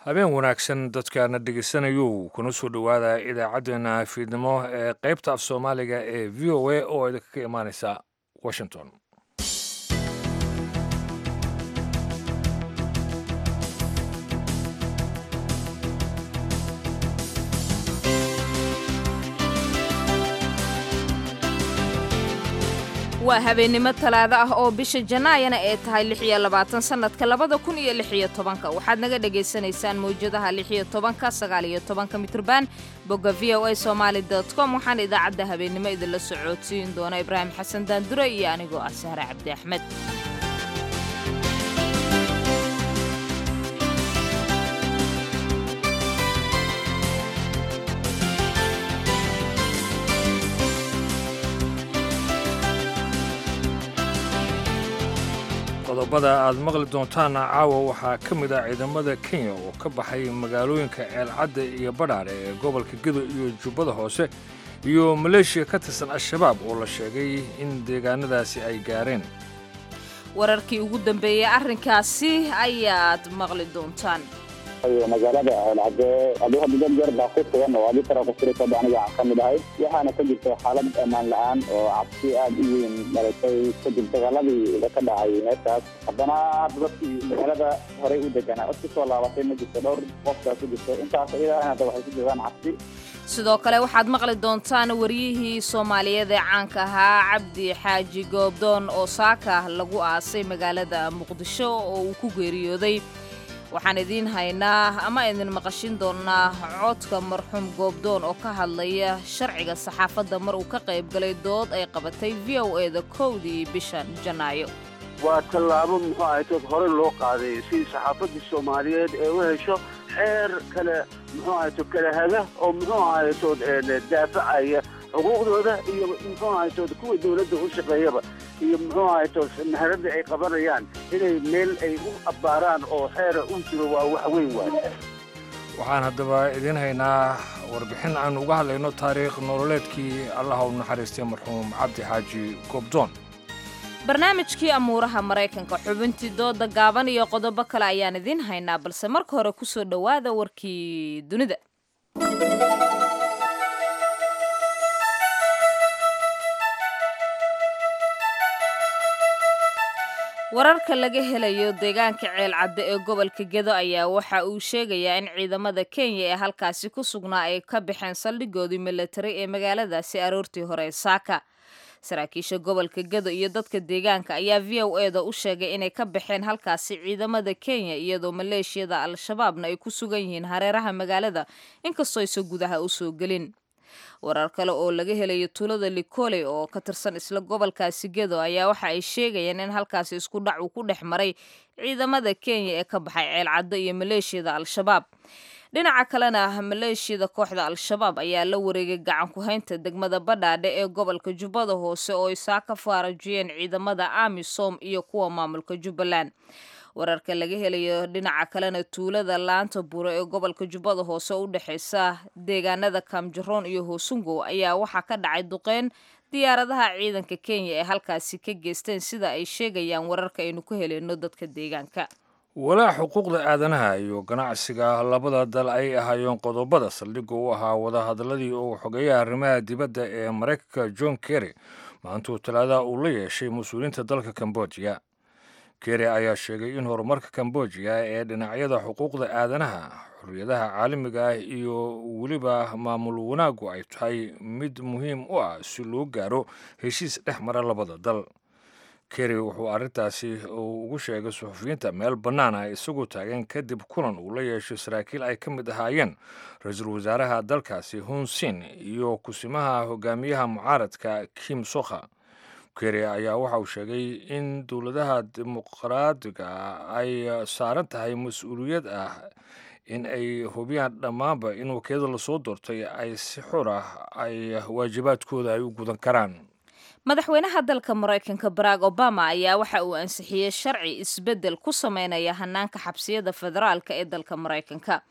habeen wanaagsan dadkaana dhegaysanayo kuna soo dhowaada idaacaddeenna fiidnimo ee qaybta af soomaaliga ee v o a oo idinkaga imaaneysa washington waa habeennimo talaado ah oo bisha janaayana ay tahay lix iyo labaatan sannadka labada kun iyo lix iyo tobanka waxaad naga dhagaysanaysaan mawjadaha lix iyo tobanka sagaal iyo tobanka mitrban bogga v o a somaali dot com waxaana idaacadda habeennimo idinla socodsiin doona ibraahim xasan daandure iyo anigoo ah sahre cabdi axmed qodobada aad maqli doontaana caawa waxaa ka mid ah ciidamada kenya oo ka baxay magaalooyinka ceelcadda iyo badhaare ee gobolka gedo iyo jubbada hoose iyo maleeshiya ka tirsan al-shabaab oo la sheegay in deegaanadaasi ay gaareen wararkii ugu dambeeyey arrinkaasi ayaad maqli doontaan magaalada ceelcadde adigo midan yar baa ku sugan oo adi tara kusirikada aniga aan ka mid ahay waxaana ka jirta xaalad ammaan la-aan oo cabsi aad u weyn dhalatay kadib dagaaladii ka dhacay meeshaas haddana hadda dadkii magaalada horey u deganaa cod kusoo laabatay ma jirto dhowr qofkaa ku jirto intaas iyadaa hadda waxay ku jiraan cabsi sidoo kale waxaad maqli doontaan waryihii soomaaliyeed ee caanka ahaa cabdi xaaji goobdoon oo saaka lagu aasay magaalada muqdisho oo uu ku geeriyooday waxaan idiin haynaa ama idin maqashin doonnaa codka marxuum goobdoon oo ka hadlaya sharciga saxaafadda mar uu ka qayb galay dood ay qabatay v o eda kowdii bishan janaayo waa tallaabo muxuu ahaytood hore loo qaaday si saxaafaddii soomaaliyeed ee u hesho xeer kale muxuu ahaytood kala haga oo muxuu ahaytood daafacaya xuquuqdooda iyo muxuu ahaytood kuwa dawladda u shaqeeyaba iyo muxuu ahaytood maharadda ay qabanayaan inay meel ay u abbaaraan oo xeera u jiro waa wax weyn waay waxaan haddaba idiin haynaa warbixin aan uga hadlayno taariikh nololeedkii allaha u naxariistay marxuum cabdi xaaji goobdoon barnaamijkii amuuraha maraykanka xubintii dooda gaaban iyo qodobo kale ayaan idiin haynaa balse marka hore ku soo dhowaada warkii dunida wararka laga helayo deegaanka ceelcadde ee gobolka gedo ayaa waxa uu sheegayaa in ciidamada kenya ee halkaasi ku sugnaa ay ka baxeen saldhigoodii militari ee magaaladaasi aroortii hore saaka saraakiisha gobolka gedo iyo dadka deegaanka ayaa v o e da u sheegay inay ka baxeen halkaasi ciidamada kenya iyadoo maleeshiyada al-shabaabna ay ku sugan yihiin hareeraha magaalada inkastoo aysan gudaha u soo gelin warar kale oo laga helayo tuulada likole oo ka tirsan isla gobolkaasi gedo ayaa waxa ay sheegayeen in halkaasi isku dhac uu ku dhex maray ciidamada kenya ee ka baxay ceelcaddo iyo maleeshiyada al-shabaab dhinaca kalena maleeshiyada kooxda al-shabaab ayaa la wareegay gacan ku-haynta degmada badhaadhe ee gobolka jubbada hoose oo ay saa ka faarajiyeen ciidamada amisom iyo kuwa maamulka jubbaland wararka laga helayo dhinaca kalena tuulada laanta bure ee gobolka jubbada hoose u dhexeysa deegaanada kaamjaroon iyo hoosungow ayaa waxaa ka dhacay duqeyn diyaaradaha ciidanka kenya ee halkaasi ka geysteen sida ay sheegayaan wararka aynu ku heleyno dadka deegaanka walaa xuquuqda aadanaha iyo ganacsiga labada dal ay ahaayeen qodobada saldhigga u ahaa wadahadalladii uu xogeeyaha arrimaha dibadda ee maraykanka john kerry maantuu talaadaha uu la yeeshay mas-uuliyiinta dalka kambojiya kerry ayaa sheegay in horumarka kambojiya ee dhinacyada xuquuqda aadanaha xorriyadaha caalamiga ah iyo weliba maamul wanaaggu ay tahay mid muhiim u ah si loo gaaro heshiis dhex mara labada dal kerry wuxuu arrintaasi uu ugu sheegay suxufiyiinta meel bannaan ah isagoo taagan kadib kulan uu la yeeshay saraakiil ay ka mid ahaayeen ra-iisul wasaaraha dalkaasi hunsin iyo kusimaha hogaamiyaha mucaaradka kim sokha kerry ayaa waxa uu sheegay in dowladaha dimuqraadiga ay saaran tahay mas-uuliyad ah in ay hubiyaan dhammaanba in wakiilada lasoo doortay ay si xor ah ay waajibaadkooda ay u gudan karaan madaxweynaha dalka maraykanka barack obama ayaa waxa uu ansixiyey sharci isbeddel ku sameynaya hanaanka xabsiyada federaalka ee dalka maraykanka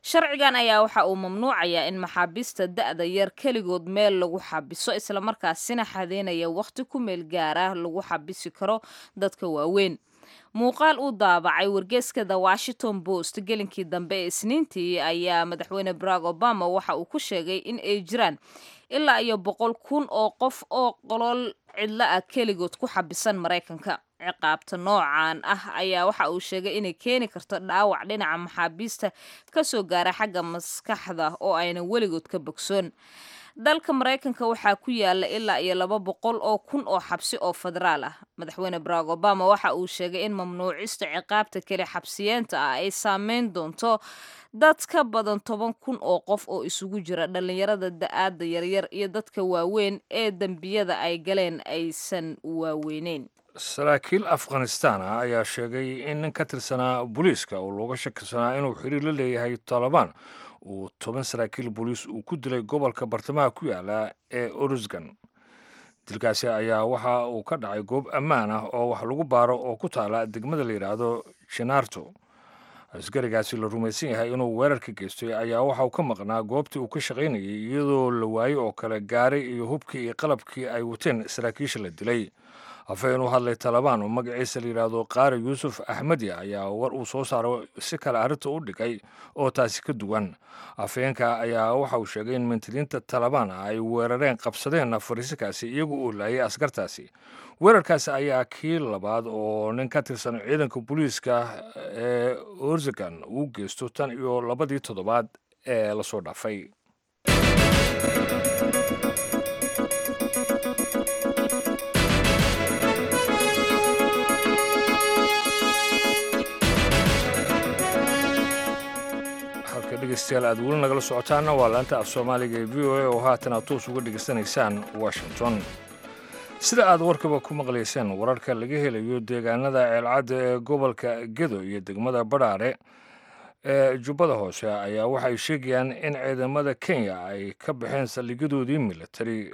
sharcigan ayaa waxa uu mamnuucayaa in maxaabiista da-da yar keligood meel lagu xabiso islamarkaasina xadeynaya wakhti ku meel gaara lagu xabisi karo dadka waaweyn muuqaal uu daabacay wargeeska the washington post gelinkii dambe ee isniintii ayaa madaxweyne barack obama waxa uu ku sheegay in ay jiraan ilaa iyo boqol kun oo qof oo qolol cidlo ah keligood ku xabisan maraykanka ciqaabta noocan ah ayaa waxa uu sheegay inay keeni karto dhaawac dhinaca maxaabiista kasoo gaara xagga maskaxda oo ayna weligood ka bogsoon dalka maraykanka waxaa ku yaala ilaa iyo laba boqol oo kun oo xabsi oo federaal ah madaxweyne barack obama waxa uu sheegay in mamnuucista ciqaabta keli xabsiyeenta ah ay saameyn doonto dad ka badan toban kun oo qof oo isugu jira dhallinyarada da-aada yaryar iyo dadka waaweyn ee dembiyada ay galeen aysan waaweyneyn saraakiil afghanistan ah ayaa sheegay in nin ka tirsanaa booliiska oo looga shakisanaa inuu xiriir la leeyahay taalibaan uu toban saraakiil booliis uu ku dilay gobolka bartamaha ku yaala ee orusgan dilkaasi ayaa waxa uu ka dhacay goob ammaan ah oo wax lagu baaro oo ku taala degmada la yidhaahdo jinaarto askarigaasi la rumaysan yahay inuu weerarka geystay ayaa waxa uu ka maqnaa goobtii uu ka shaqaynayay iyadoo la waayey oo kale gaaray iyo hubkii iyo qalabkii ay wateen saraakiisha la dilay afhayeen u hadlay talabaan oo magaciisa la yidhaahdo qaari yuusuf axmedi ayaa war uu soo saaro si kale arrinta u dhigay oo taasi ka duwan afhayeenka ayaa waxa uu sheegay in mintiriinta talabaan ay weerareen qabsadeen fariisikaasi iyagu uu laayay askartaasi weerarkaasi ayaa kii labaad oo nin ka tirsan ciidanka booliiska ee orsagan uu geysto tan iyo labadii toddobaad ee lasoo dhaafay dhegeystayaal aad weli nagala socotaana waa laanta af soomaaliga ee v o a oo haatan aad toos uga dhegeysanaysaan washington sida aad warkaba ku maqlayseen wararka laga helayo deegaanada ceelcadda ee gobolka gedo iyo degmada badhaare ee jubbada hoose ayaa waxay sheegayaan in ciidamada kenya ay ka baxeen saldhigyadoodii militari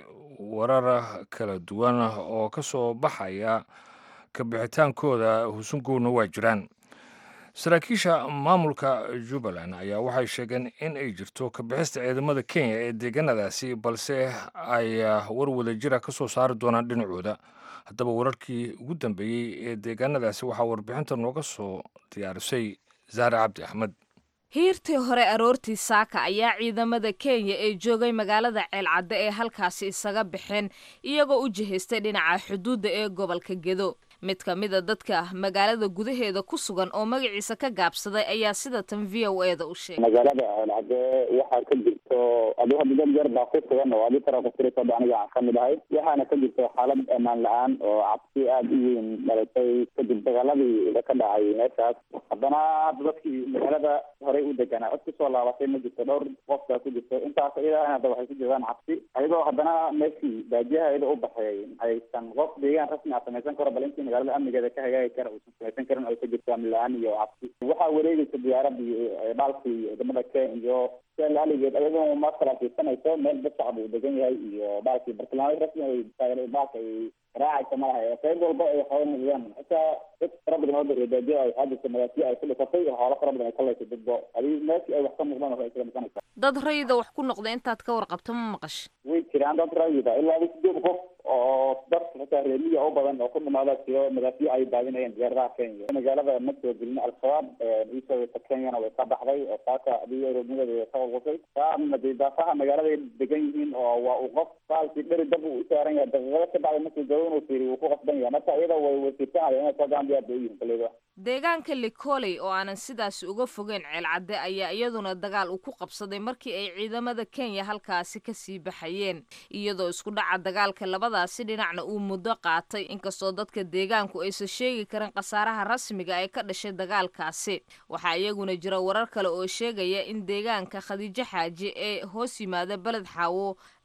warar kala duwan oo ka soo baxaya ka bixitaankooda husungowna waa jiraan saraakiisha maamulka jubbaland ayaa waxay sheegeen in ay jirto kabixista ciidamada kenya ee deegaanadaasi balse ay war wadajira ka soo saari doonaan dhinacooda haddaba wararkii ugu dambeeyey ee deegaanadaasi waxaa warbixinta nooga soo diyaarisay zaare cabdi axmed hiirtii hore aroortii saaka ayaa ciidamada kenya ee joogay magaalada ceelcadde ee halkaasi isaga baxeen iyagoo u jihaystay dhinaca xuduudda ee gobolka gedo mid ka mid a dadka magaalada gudaheeda ku sugan oo magaciisa ka gaabsaday ayaa sida tan v o e da u sheegay magaalada ceelcadde waxaa ka jirto adi hadda dad yar baa ku sugan oo adi tara kusirikada aniga aan kamid ahay waxaana ka jirto xaalad amaan la-aan oo cabsi aada u weyn dhalatay kadib dagaaladii ka dhacay meeshaas haddana hadda dadkii magaalada horey u deganaa cod kusoo laabatay ma jirto dhowr qof baa ku jirto intaas iyada hadda waxay ku jirtaan cabsi ayadoo haddana meeshii baajiyaha iyada u baxay aysan qof deegaan rasmi a samaysan karo bal intii magaalada amnigeeda ka hagaagi kara uusan samaysan karin ay ka jirto amni la-aan iyo cabsi waxaa wareegeysa diyaaradii dhaalkii wadamada kenya iyo aligeed ayadoo ma kala fiirsanayso meel dad shacab uu degan yahay iyo dhaalkii bartilmaamyo rasmi ay dhaalka ay raacaysa malaha qayb walba ay xoolo noqdaan xitaa dad fara badan oo baadiya ay waxaa jirta magaasiyo ay ku dhifatay oo xoolo fara badan ay ka laysa dadbo adi meeshii ay wax ka muuqdaan waxay isaga dhisanaysa dad rayida wax ku noqda intaad ka warqabto ma maqash way jiraan dad rayida ilaa sideed qof oo dad xitaa reemiya u badan oo ku dhimaada jiro magaasiyo ay daadinayeen diyaaradaha kenya magaalada ma soo gelin al-shabaab iisoo kenyana way ka baxday oo saaka adiga roobnimadeeda ka walqusay saana dee daafaha magaaladay degan yihiin oo waa uu qof baalkii dheri dab uu u saaran yahay daqiiqado ka bacda markuu gabo inuu fiiriy wuu ku qasban yahay marka iyada way wasiirsanaya inay soo gacan diyaar bay u yihin kaleeda deegaanka likoley oo aanan sidaasi uga fogeyn ceelcadde ayaa iyaduna dagaal uu ku qabsaday markii ay ciidamada kenya halkaasi kasii baxayeen iyadoo isku dhaca dagaalka labadaasi dhinacna uu muddo qaatay inkastoo dadka deegaanku aysan sheegi karin khasaaraha rasmiga ee ka dhashay dagaalkaasi waxaa iyaguna jira warar kale oo sheegaya in deegaanka khadiijo xaaji ee hoos yimaada beled xaawo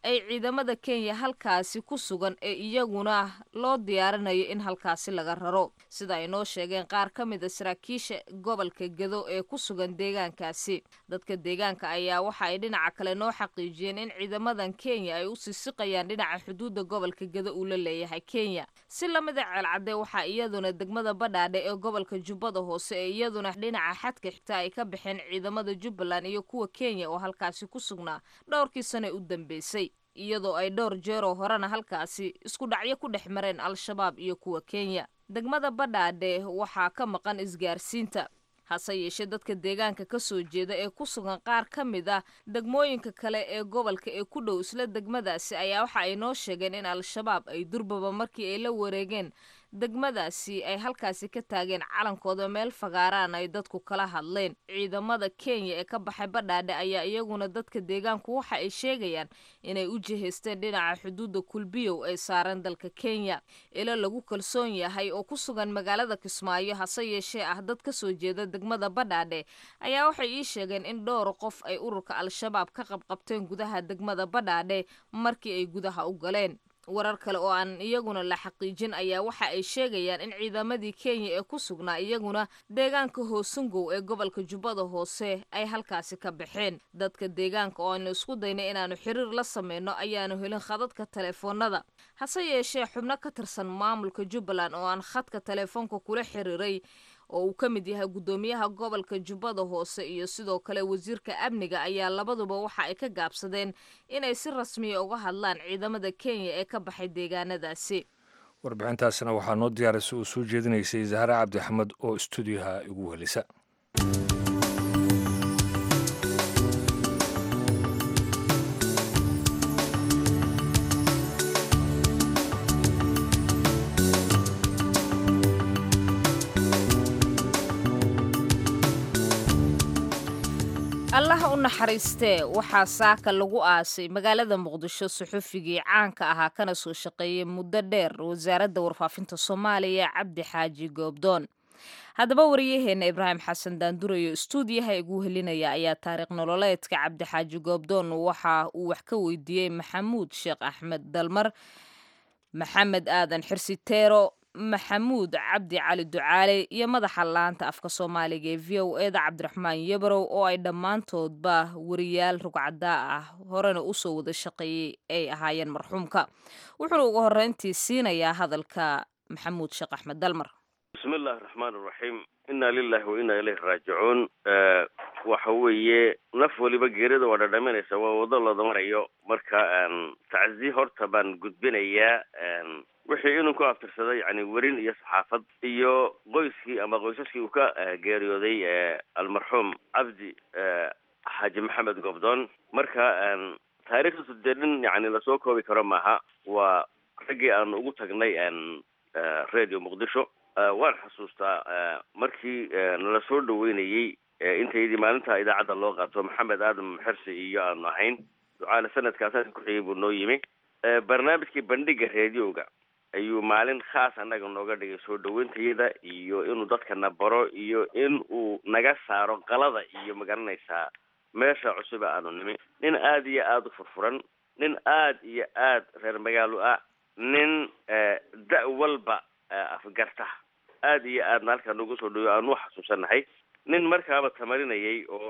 ay ciidamada kenya halkaasi ku sugan ee iyaguna loo diyaarinayo in halkaasi laga raro sida ay noo sheegeen qaar ka mid a saraakiisha gobolka gedo ee ku sugan deegaankaasi dadka deegaanka ayaa waxa ay dhinaca kale noo xaqiijiyeen in ciidamadan kenya ay u sisiqayaan dhinaca xuduudda gobolka gedo uu la leeyahay kenya si lamida ceelcadde waxaa iyaduna degmada badhaadhe ee gobolka jubbada hoose ee iyaduna dhinaca xadka xigta ay ka baxeen ciidamada jubbaland iyo kuwa kenya oo halkaasi ku sugnaa dhowrkii sane u dambeysay iyadoo ay dhowr jeeroo horena halkaasi isku dhacyo ku dhex mareen al-shabaab iyo kuwa kenya degmada badhaadhe waxaa ka maqan isgaarsiinta hase yeeshee dadka deegaanka ka soo jeeda ee ku sugan qaar ka mid ah degmooyinka kale ee gobolka ee ku dhow isla degmadaasi ayaa waxa ay noo sheegeen in al-shabaab ay durbaba markii ay la wareegeen degmadaasi ay halkaasi ka taageen calankooda meel fagaaraan ay dadku kala hadleen ciidamada kenya ee ka baxay badhaadhe ayaa iyaguna dadka deegaanku waxa ay sheegayaan inay u jihaysteen dhinaca xuduudda kulbiyow ee saaran dalka kenya ilo lagu kalsoon yahay oo ku sugan magaalada kismaayo hase yeeshee ah dad ka soo jeeda degmada badhaadhe ayaa waxay ii sheegeen in dhowr qof ay ururka al-shabaab ka qabqabteen gudaha degmada badhaadhe markii ay gudaha u galeen warar kale oo aan iyaguna la xaqiijin ayaa waxa ay sheegayaan in ciidamadii kenya ee ku sugnaa iyaguna deegaanka hoosungow ee gobolka jubbada hoose ay halkaasi ka baxeen dadka deegaanka oo aynu isku daynay inaannu xiriir la sameyno ayaanu helin khadadka teleefoonada hase yeeshee xubno ka tirsan maamulka jubbaland oo aan khadka teleefoonka kula xiriiray oo uu ka mid yahay guddoomiyaha gobolka jubbada hoose iyo sidoo kale wasiirka amniga ayaa labaduba waxa ay ka gaabsadeen inay si rasmiya uga hadlaan ciidamada kenya ee ka baxay deegaanadaasi warbixintaasina waxaa noo diyaarisay uu soo jeedinaysay zahre cabdi axmed oo stuudiyaha igu helisa allaha u naxariistee waxaa saaka lagu aasay magaalada muqdisho suxufigii caanka ahaa kana soo shaqeeyey muddo dheer wasaaradda warfaafinta soomaaliya cabdi xaaji goobdoon haddaba wariyaheenna ibraahim xasan daandurayo istuudiyaha igu helinaya ayaa taariikh nololeedka cabdi xaaji goobdoon waxa uu wax ka weydiiyey maxamuud sheekh axmed dalmar maxamed aadan xirsiteero maxamuud cabdi cali ducaale iyo madaxa laanta afka soomaaliga ee v o eda cabdiraxmaan yabarow oo ay dhammaantoodba wariyaal rugcadaa ah horena usoo wada shaqeeyey ay ahaayeen marxuumka wuxuuna ugu horreyntii siinayaa hadalka maxamuud sheekh axmed dalmar bismi illahi raxmaan iraxiim inna lilahi wa inna ilayhi raajicuun waxa weeye naf waliba geerida waa dhadhaminaysa waa wado looda marayo marka taczi horta baan gudbinayaa wixii inuu ku aftirsaday yani werin iyo saxaafad iyo qoyskii ama qoysaskii uu ka geeriyooday almarxuum cabdi xaaji maxamed gobdoon marka taariikhdiisu dee nin yani lasoo koobi karo maaha waa raggii aanu ugu tagnay radio muqdisho waan xasuustaa markii nala soo dhaweynayey intaydii maalinta idaacadda loo qaato maxamed aadam xersi iyo aanu ahayn ducaale sanadkaas ku xigay buu noo yimi barnaamijkii bandhiga radioga ayuu maalin khaas annaga nooga dhigay soo dhaweyntayada iyo inuu dadkana baro iyo in uu naga saaro qalada iyo magaranaysaa meesha cusuba aanu nimi nin aada iyo aada u furfuran nin aada iyo aad reer magaalo ah nin da- walba afgarta aada iyo aadna halkaa noogu soo dhaweyo aanu xasuusanahay nin markaaba tamarinayay oo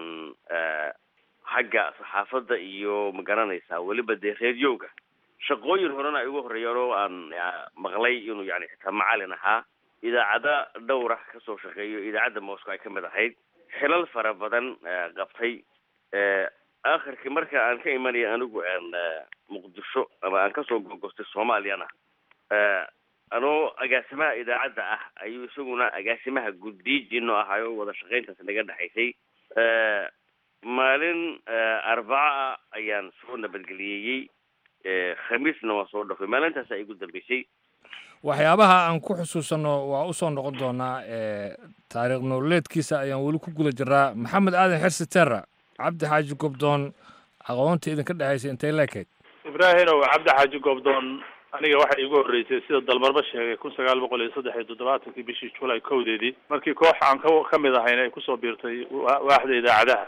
xagga saxaafadda iyo magaranaysaa weliba dee reediyowga shaqooyin horena ay ugu horreeyeen oo aan maqlay inuu yani xitaa macalin ahaa idaacada dhowra kasoo shaqeeyo idaacadda moscow ay ka mid ahayd xilal fara badan qabtay akhirkii marka aan ka imanaya anigu muqdisho ama aan kasoo gogostay soomaaliyana anoo agaasimaha idaacadda ah ayuu isaguna agaasimaha guddiijino ahaayo wada shaqayntaas naga dhexaysay maalin arbaca ah ayaan soo nabadgeliyeyey khamiisna waan soo dhafay maalintaas ay igu dambeysay waxyaabaha aan ku xusuusanno waa usoo noqon doonaa taariikh nololeedkiisa ayaan weli ku guda jiraa maxamed aadan xersi terra cabdi xaaji gobdoon aqoonta idinka dhexaysa intay leekayd ibraahinow cabdi xaaji gobdoon aniga waxay iigu horreysay sida dalmarba sheegay kun sagaal boqol iyo saddex iyo toddobaatankii bishii julay kowdeedii markii koox aan ka ka mid ahayn ay kusoo biirtay waaxda idaacadaha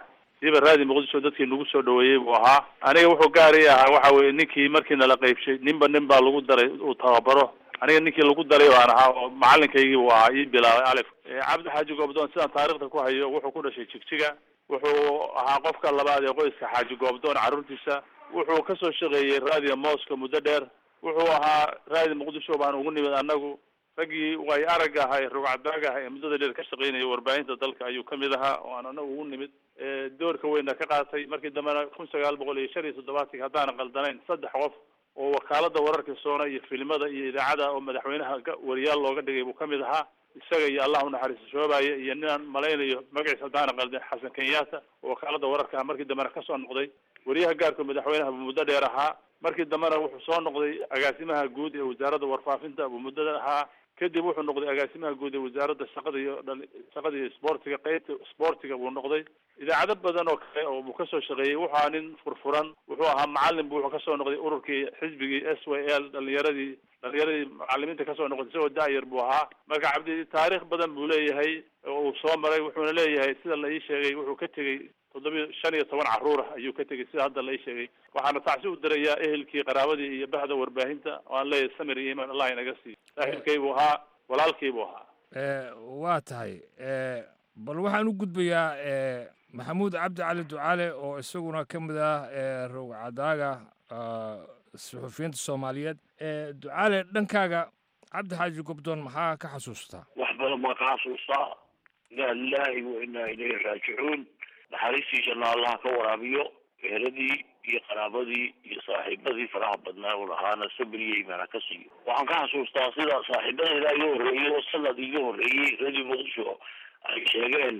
siiba raadi muqdisho dadkii nagu soo dhaweeyey buu ahaa aniga wuxuu gaari ahaa waxa weye ninkii markii nala qaybshay ninba nin baa lagu daray uu tababaro aniga ninkii lagu daray baan ahaa oo macalinkaygii buu ahaa ii bilaabay alif cabdi xaaji goobdoon sidaan taarikhda ku hayo wuxuu ku dhashay jigjiga wuxuu ahaa qofka labaad ee qoyska xaaji goobdoon carruurtiisa wuxuu kasoo shaqeeyey raadiga mooska muddo dheer wuxuu ahaa raadi muqdisho baan ugu nimid anagu raggii way arag ahaa ee rugcadaag ah ee muddada dheer ka shaqeynaya warbaahinta dalka ayuu kamid ahaa oo aan anagu ugu nimid doorka weyna ka qaatay markii dambena kun sagaal boqol iyo shan iyo toddobaatanki haddaana qaldanayn saddex qof oo wakaalada wararka soona iyo filimada iyo idaacada oo madaxweynaha wariyaal looga dhigay buu kamid ahaa isaga iyo allah unaxariisto shoobaye iyo ninaan malaynayo magaciisa haddaana qaldan xasan kenyatta oo wakaalada wararka markii dambena kasoo noqday wariyaha gaarka madaxweynaha buu muddo dheer ahaa markii dambena wuxuu soo noqday agaasimaha guud ee wasaaradda warfaafinta buu muddada ahaa kadib wuxuu noqday agaasimaha guud ee wasaaradda shaqada iyo dhali shaqada iyo sportiga qeybta sportiga buu noqday idaacado badan oo kale oo buu kasoo shaqeeyey wuxuu ahaa nin furfuran wuxuu ahaa macalin bu wuxuu kasoo noqday ururkii xisbigii s y l dhalinyaradii dhalinyaradii macalimiinta kasoo noqday isagoo da-yar buu ahaa marka cabdi taariikh badan buu leeyahay oo uu soo maray wuxuuna leeyahay sida la ii sheegay wuxuu ka tegey toddobiyo shan iyo toban carruur ah ayuu ka tegey sida hadda la ii sheegay waxaana tacsi u dirayaa ehelkii qaraabadii iyo bahda warbaahinta oo aan leeyahay samir iyo iman allah inaga siiyo saaxiibkay buu ahaa walaalkii buu ahaa waa tahay bal waxaan u gudbayaa maxamuud cabdi cali ducaale oo isaguna ka mid ah rowcadaaga suxufiyiinta soomaaliyeed ducaale dhankaaga cabdi xaaji gobdoon maxaa ka xasuustaa wax badan baan ka xasuustaa inaa lilaahi wa inaa ilayhi raajicuun naxariistiisana allaha ka waraabiyo eheradii iyo qaraabadii iyo saaxiibadii faraha badnaa u lahaana sabir iyo imaana ka siiyo waxaan ka xasuustaa sida saaxiibadayda iga horreeyey oo sanad iga horreeyey radio muqdisho ay sheegeen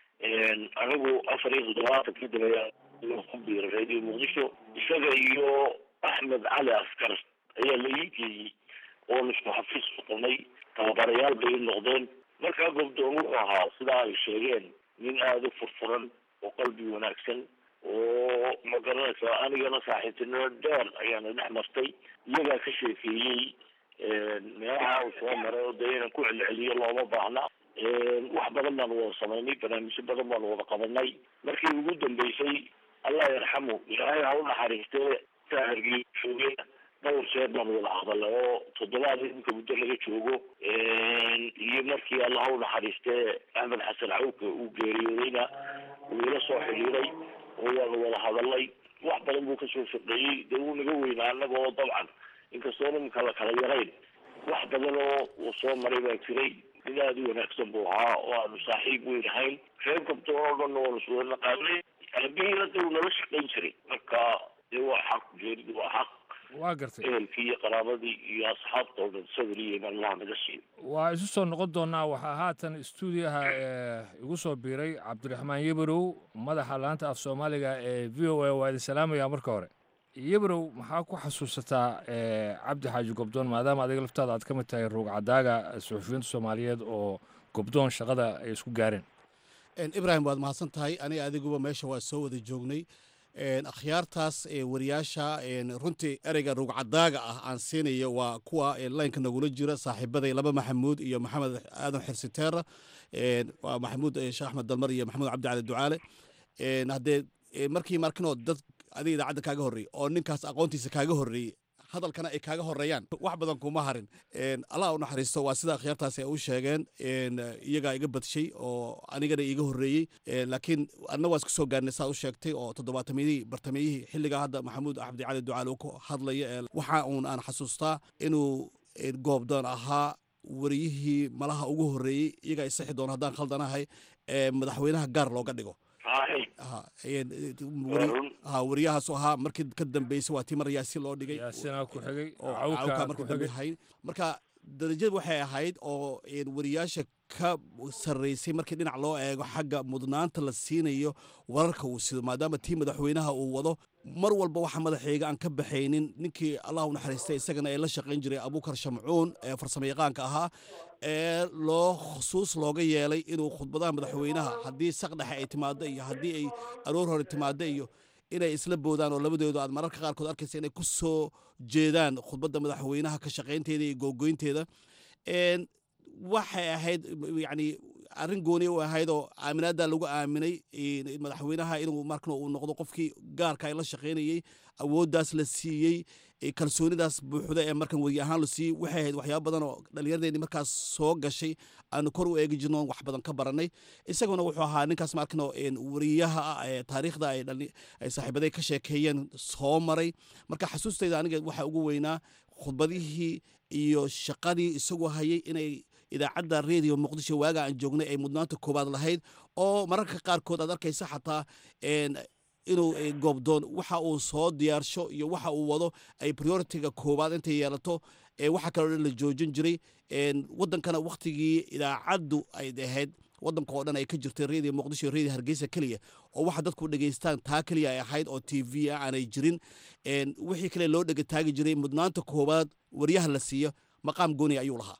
anigu afar iyo toddobaatankii dambeeya ku biiray radio muqdisho isaga iyo axmed cali askar ayaa la ii geeyey oon isku xafiis noqonay tababarayaal bay i noqdeen markaa gobdoon wuxuu ahaa sidaa ay sheegeen nin aada u furfuran oo qalbi wanaagsan oo ma garanaysa anigana saaxiibtinimo dheer ayaana dhex martay iyagaa ka sheekeeyey meelaha uu soo maray oo dee inaan ku celceliyo looma baahna wax badan baanu wada samaynay barnaamijyo badan baanu wada qabanay markii ugu dambeysay allah yarxamu ilaahay ha u naxariistee saahirgii joogay dhowr jeer baanu wada hadalay oo toddobaad iminka muddo laga joogo iyo markii allah ha u naxariistee axmed xasan cawke uu geeriyoodayna wuu ila soo xidhiiray oo waanu wada hadalay wax badan buu kasoo shaqeeyey dee wuu naga weynaa annaga oo dabcan inkastoo nimanka la kala yarayn wax badan oo uu soo maray baa jiray nin aada u wanaagsan buu ahaa oo aanu saaxiib weyn ahayn reer gabdoon oo dhan waanu iswada naqaanay aabihiina de uu nala shaqayn jiray marka dee waa xaq geeridu waa xaq waa gartay ehelkii iyo qaraabadii iyo asxaabta oo dhan sabir iyo iman allah naga siiyo waa isu soo noqon doonaa waxaa haatan stuudiyaha igu soo biiray cabdiraxmaan yebarow madaxa laanta af soomaaliga ee v o a waa idin salaamaya marka hore yebarow maxaa ku xasuusataa cabdi xaaji gobdoon maadaama adiga laftaada aad ka mid tahay ruugcadaaga suxufiyiinta soomaaliyeed oo gobdoon shaqada ay isku gaareen ibrahim waad mahadsan tahay aniga adiguba meesha waa soo wada joognay akhyaartaas wariyaasha runtii ereyga ruugcadaaga ah aan siinayo waa kuwa laynka nagula jira saaxiibaday laba maxamuud iyo maxamed aadan xirsiteera waa maxamuud sheekh axmed dalmar iyo maxamuud cabdi cali ducaale haddee markii markinoo dad adiga idaacadda kaaga horreeyey oo ninkaas aqoontiisa kaaga horreeyey hadalkana ay kaaga horeeyaan wax badan kuma harin allah u naxariisto waa sida akhyaartaasi ay u sheegeen iyagaa iga badshay oo anigana iiga horreeyey laakiin anna waa isku soo gaarnay saa u sheegtay oo toddobaatamiyadii bartamiyihii xilligaa hadda maxamuud cabdi cali ducaale uu ku hadlaya waxa uun aan xasuustaa inuu goobdoon ahaa wariyihii malaha ugu horreeyey iyagaa isixi doono haddaan khaldanahay madaxweynaha gaar looga dhigo wariyahaasu ahaa markii ka dambeysay waa tii mar yaasi loo dhigay yaasina ku xigay oo cawka markii dambe hayn marka darajad waxay ahayd oo wariyaasha ka sarreysay markii dhinac loo eego xagga mudnaanta la siinayo wararka uu sido maadaama tii madaxweynaha uu wado mar walba waxa madaxeega aan ka baxaynin ninkii allah u naxariistay isagana ee la shaqayn jiray abuukar shamcuun ee farsamo yaqaanka ahaa ee loo khusuus looga yeelay inuu khudbadaha madaxweynaha haddii saqdhexe ay timaado iyo haddii ay aroor hore timaado iyo inay isla boodaan oo labadoodu aad mararka qaarkood arkaysa inay ku soo jeedaan khudbadda madaxweynaha ka shaqaynteeda iyo googoynteeda waxay ahayd yani arrin gooni u ahayd oo aaminaada lagu aaminay madaxweynaha inuu markan uu noqdo qofkii gaarka ay la shaqaynayey awooddaas la siiyey kalsoonidaas buuxda ee markan weri ahaan la siiyey waxay ahayd waxyaaba badan oo dhallinyaradeenii markaas soo gashay aanu kor u eegi jirno wax badan ka baranay isaguna wuxuu ahaa ninkaas markan weriyaha ah ee taariikhda ay saaxiibaday ka sheekeeyeen soo maray marka xasuustayda aniga waxaa ugu weynaa khudbadihii iyo shaqadii isagoo hayay inay idaacadda redio muqdisho waaga aan joognay ay mudnaanta koowaad lahayd oo mararka qaarkood aad arkaysa xataa inuu goobdoon waxa uu soo diyaarsho iyo waxa uu wado ay prioritiga koowaad intay yeelato waxa kaloo dhan la joojin jiray wadankana waktigii idaacaddu ay ahayd wadanka oo dhan ay ka jirtay redio muqdisho iyo redio hargeysa keliya oo waxa dadku dhegeystaan taa keliya ay ahayd oo t v ah aanay jirin wixii kale loo dhegataagi jiray mudnaanta koowaad waryaha la siiyo maqaam gooni ayuu lahaa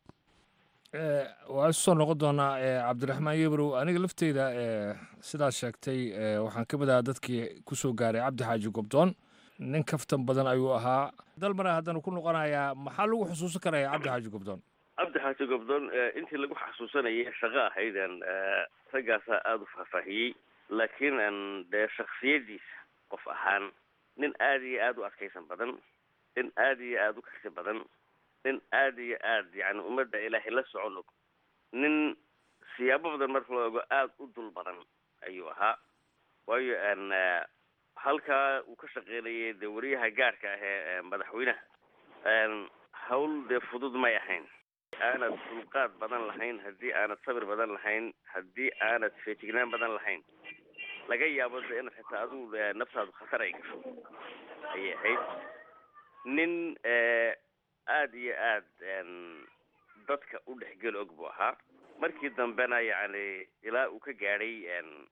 waa isu soo noqon doonaa cabdiraxmaan yebrow aniga lafteyda sidaad sheegtay waxaan ka mid ahaa dadkii ku soo gaaray cabdi xaaji gobdoon nin kaftan badan ayuu ahaa dalmare haddana ku noqonayaa maxaa lagu xusuusan karaya cabdi xaaji gobdoon cabdi xaaji gobdoon intii lagu xasuusanayay shaqo ahaydan raggaasaa aada u faahfaahiyey laakiin dee shaksiyadiisa qof ahaan nin aada iyo aada u adkaysan badan nin aada iyo aada u karsi badan nin aada iyo aada yani ummadda ilaahay la socon og nin siyaabo badan marka la ogo aada u dul badan ayuu ahaa waayo halkaa uu ka shaqeynayay dee wariyaha gaarhka ah ee madaxweynaha hawl dee fudud may ahayn aanad dulqaad badan lahayn haddii aanad sabir badan lahayn haddii aanad feejignaan badan lahayn laga yaabo de inaad xitaa adigu naftaadu khatar ay gasho ayay ahayd nin aada iyo aada dadka u dhexgeli og buu ahaa markii dambena yacni ilaa uu ka gaadhay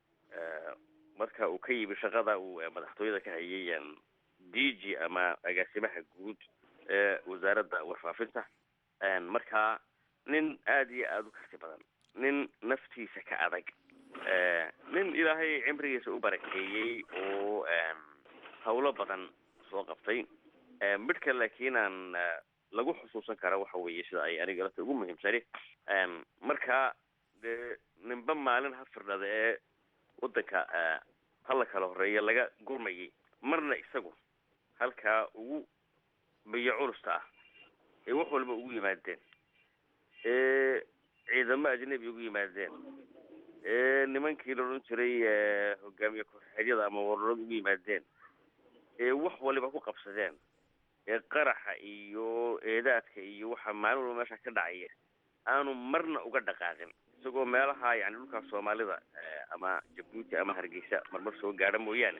marka uu ka yimi shaqada uu madaxtooyada ka hayay d g ama agaasimaha guud ee wasaaradda warfaafinta marka nin aada iyo aada u karti badan nin naftiisa ka adag nin ilaahay cimrigiisa u barakeeyey oo hawlo badan soo qabtay midhka laakiin aan lagu xusuusan kara waxa weeye sida ay aniga lafta ugu muhiimsani marka dee ninba maalin ha firdhada ee waddanka hala kala horeeya laga gurmayay marna isagu halkaa ugu biyo culusta ah ee wax walba ugu yimaadeen ee ciidamo ajnabi ugu yimaadeen ee nimankii la odhan jiray hogaamiye kooxeedyada ama wararada ugu yimaadeen ee wax waliba ku qabsadeen ee qaraxa iyo eedaadka iyo waxa maalin walba meesha ka dhacaya aanu marna uga dhaqaaqin isagoo meelaha yani dhulkaas soomaalida ama jabuuti ama hargeysa marmar soo gaadha mooyaane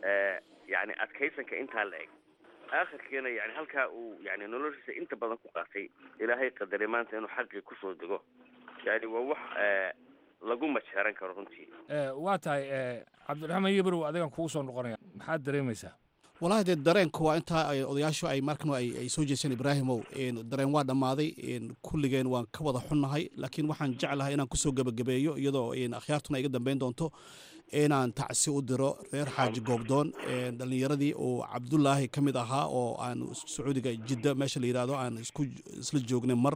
yani adkaysanka intaa la eg aakhirkiina yani halkaa uu yani noloshiisa inta badan ku qaatay ilaahay qadaray maanta inuu xaqii kusoo dego yani waa wax lagu majeeran karo runtii waa tahay cabdiraxmaan yebrow adigan kugu soo noqonaya maxaad dareemaysaa walahi dee dareenka waa intaa odayaashu ay markan ay soo jeeseen ibraahimow dareen waa dhammaaday kulligeen waan ka wada xunnahay laakiin waxaan jeclahay inaan kusoo gebagabeeyo iyadoo akhyaartuna iga dambeyn doonto inaan tacsi u diro reer xaaji goobdoon dhallinyaradii uu cabdulaahi ka mid ahaa oo aan sacuudiga jidda meesha la yidhahdo aan isku isla joognay mar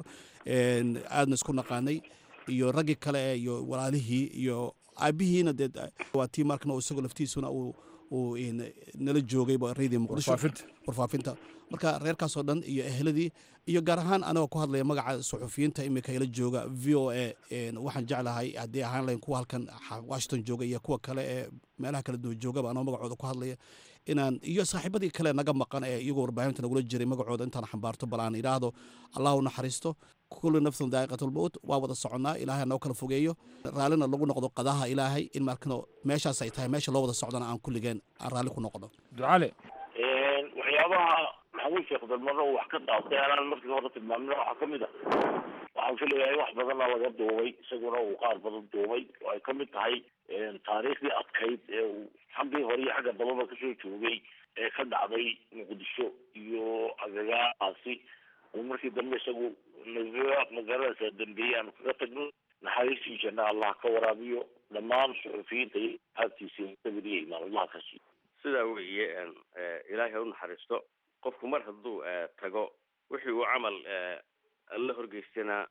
aadna isku naqaanay iyo raggii kale iyo walaalihii iyo aabihiina dee waa tii markan isagoo laftiisuna uu uu nala joogay radio muqdisho warfaafinta marka reerkaasoo dhan iyo ehladii iyo gaar ahaan anagoo ku hadlaya magaca suxufiyiinta imika ila jooga v o a waxaan jeclahay haddii ahaan lahayn kuwa halkan washington jooga iyo kuwa kale ee meelaha kala duwan joogaba anoo magacooda ku hadlaya inaan iyo saaxiibadii kale naga maqan ee iyagoo warbaahinta nagula jiray magacooda intaan xambaarto bal aan idhaahdo allah u naxariisto kullu nafsun daa'iqatulmowt waa wada soconnaa ilaahay noo kala fogeeyo raallina lagu noqdo qadaha ilaahay in markano meeshaas ay tahay meesha loo wada socdana aan kulligeen aan raalli ku noqdo ducale waxyaabaha maxamuud sheekh dalmaro wax ka dhaafay anaan markii hore tilmaamina waxaa kamid a waxaan filayahay wax badana laga duubay isaguna uu qaar badan duubay oo ay kamid tahay taariikhdii adkayd ee uu xaggii hore iyo xagga dababa kasoo joogay ee ka dhacday muqdisho iyo agagaasi uu markii dambe isagu naga magaranaysa dambeeyey aanu kaga tagno naxariistii janna allah ka waraabiyo dhammaan suxufiyiinta iyo aagtiisa sabir iyo imaan allah ka siiyo sidaa weeye ilaahay ha u naxariisto qofku mar hadduu tago wixii uu camal alla horgeystana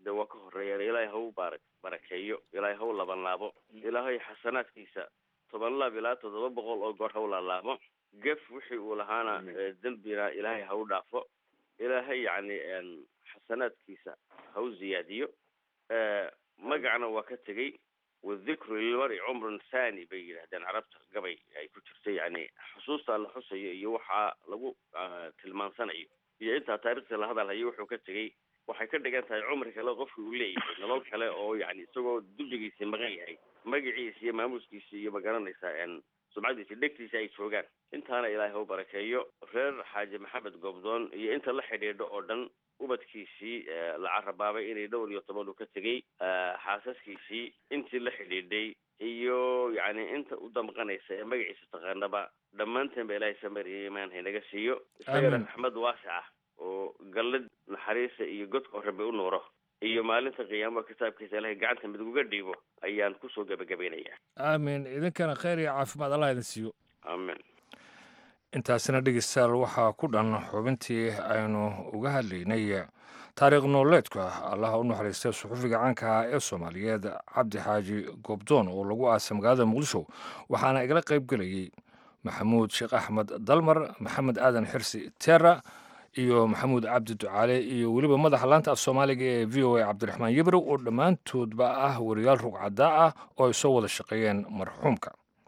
dee waa ka horeeyaan ilaahay ha u baara barakeeyo ilaahay ha u labanlaabo ilaahay xasanaadkiisa toban laab ilaa toddoba boqol oo goor ha u laalaabo gef wixii uu lahaana dembina ilaahay ha u dhaafo ilaahay yacni xasanaadkiisa ha u ziyaadiyo magacna waa ka tegey wadikru lilmari cumrun thani bay yidhahdeen carabta gabay ay ku jirta yani xusuusta la xusayo iyo waxaa lagu tilmaansanayo iyo intaa taarikhda la hadalhayo wuxuu ka tegey waxay ka dhigan tahay cumri kale qofka uu leeyahay nolol kale oo yani isagoo dulligiisii maqan yahay magaciisa iyo maamuuskiisa iyo magaranaysaa sumcadiisa dhegtiisa ay joogaan intaana ilaahay ha u barakeeyo reer xaaji maxamed goobdoon iyo inta la xidhiidho oo dhan ubadkiisii la carabaabay inay dhowr iyo toban uu ka tegey xaasaskiisii intii la xidhiidhay iyo yani inta u damqanaysa ee magaciisa taqaanaba dhammaanteen ba ilaahay samariya imaan haynaga siiyo isagana raxmad waasic ah oo gallad naxariisa iyo godka rabi u nuuro iyo maalinta qiyaamaha kitaabkiisa ilahay gacanta mid uga dhiibo ayaan kusoo gebagabaynayaa aamin idinkana kheyr iyo caafimaad allah idin siiyo aamin intaasina dhegeystayaal waxaa ku dhan xubintii aynu uga hadlaynay taariikh nololeedka allaha u naxariistay suxufiga caanka ah ee soomaaliyeed cabdi xaaji goobdoon oo lagu aasay magaalada muqdisho waxaana igala qayb gelayey maxamuud sheekh axmed dalmar maxamed aadan xirsi teera iyo maxamuud cabdi ducaale iyo weliba madaxa laanta af soomaaliga ee v o a cabdiraxmaan yibrow oo dhammaantoodba ah wariyaal rugcadaa ah oo ay soo wada shaqeeyeen marxuumka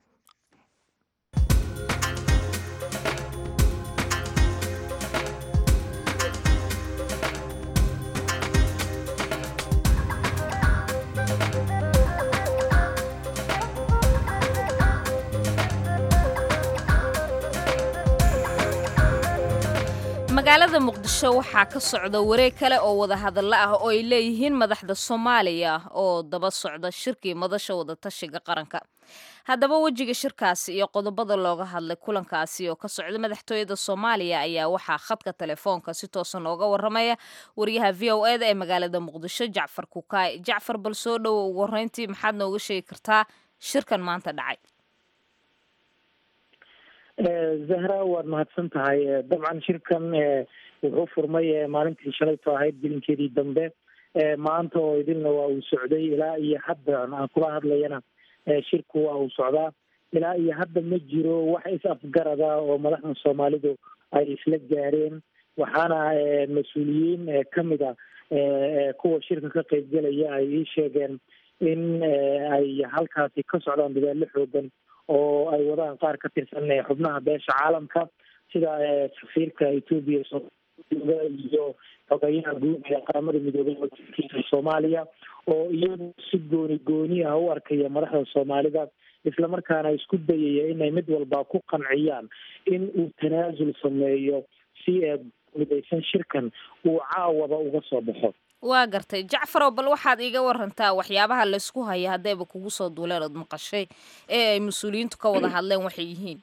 magaalada muqdisho waxaa ka socda wareeg kale oo wadahadallo ah oo ay leeyihiin madaxda soomaaliya oo daba socda shirkii madasha wadatashiga qaranka haddaba wejiga shirkaasi iyo qodobada looga hadlay kulankaasi oo ka socda madaxtooyada soomaaliya ayaa waxaa khadka telefoonka si toosan ooga waramaya wariyaha v o eda ee magaalada muqdisho jacfar kukaay jacfar bal soo dhowo ugu horreyntii maxaad nooga sheegi kartaa shirkan maanta dhacay zahra waad mahadsan tahay dabcan shirkan wuxuu furmay maalintii shalayto ahayd gelinkeedii dambe maanta oo idilna waa uu socday ilaa iyo hadda aan kula hadlayana shirku waa uu socdaa ilaa iyo hadda ma jiro wax is-afgarada oo madaxda soomaalidu ay isla gaareen waxaana mas-uuliyiin kamid a kuwa shirka ka qeybgelaya ay ii sheegeen in ay halkaasi ka socdaan dadaalo xoogan oo ay wadaan qaar ka tirsan xubnaha beesha caalamka sida safiirka etoobiya iyo xogeyaha guud ee qaramada midoobay wakiilkiisa soomaaliya oo iyagu si gooni gooni ah u arkaya madaxda soomaalida islamarkaana isku dayaya inay mid walba ku qanciyaan in uu tanaasul sameeyo si midaysan shirkan uu caawaba uga soo baxo waa gartay jacfarow bal waxaad iiga warantaa waxyaabaha laysku haya haddayba kugu soo duuleen ood maqashay ee ay mas-uuliyiintu ka wada hadleen waxay yihiin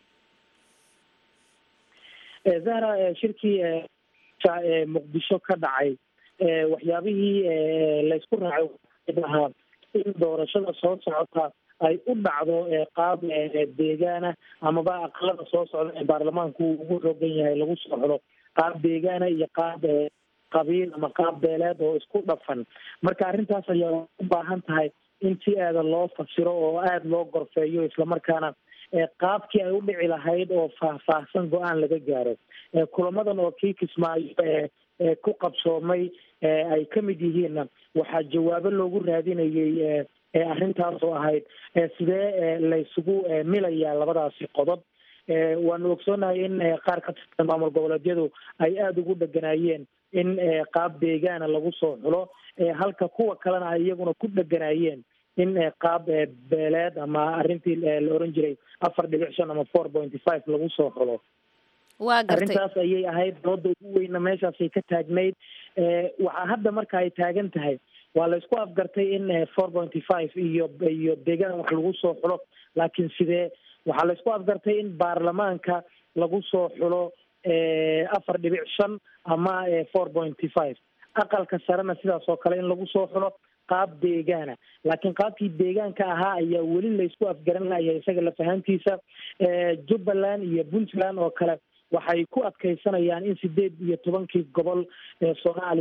zahra shirkii muqdisho ka dhacay waxyaabihii laysku raacay ahaa in doorashada soo socota ay u dhacdo qaab deegaana amaba aqalada soo socda ee baarlamaanku uu ugu xoogan yahay lagu soo xulo qaab deegaana iyo qaab qabiil ama qaab beeleed oo isku dhafan marka arrintaas ayaa u baahan tahay in si aada loo fasiro oo aada loo gorfeeyo islamarkaana qaabkii ay u dhici lahayd oo faahfaahsan go-aan laga gaaro kulamadan oo kii kismaayo ku qabsoomay ay ka mid yihiinna waxaa jawaabo loogu raadinayay arrintaas oo ahayd sidee laysugu milayaa labadaasi qodob waanu ogsoonahay in qaar ka tirsan maamul goboleedyadu ay aada ugu dheganaayeen in qaab deegaana lagu soo xulo halka kuwa kalena ay iyaguna ku dheganaayeen in qaab beeleed ama arrintii la oran jiray afar dhibic shan ama four pointy five lagu soo xulo waa gartay arrintaas ayay ahayd dooda ugu weyna meeshaasay ka taagnayd waxaa hadda marka ay taagan tahay waa la isku afgartay in four pointy five iyo iyo deegaan wax lagu soo xulo laakiin sidee waxaa la isku afgartay in baarlamaanka lagu soo xulo afar dhibic shan ama four pointy five aqalka sarena sidaas oo kale in lagu soo xulo qaab deegaana laakiin qaabkii deegaanka ahaa ayaa weli laysku afgaran lahaya isaga lafahantiisa jubbaland iyo puntland oo kale waxay ku adkaysanayaan in sideed iyo tobankii gobol ee soomaaliya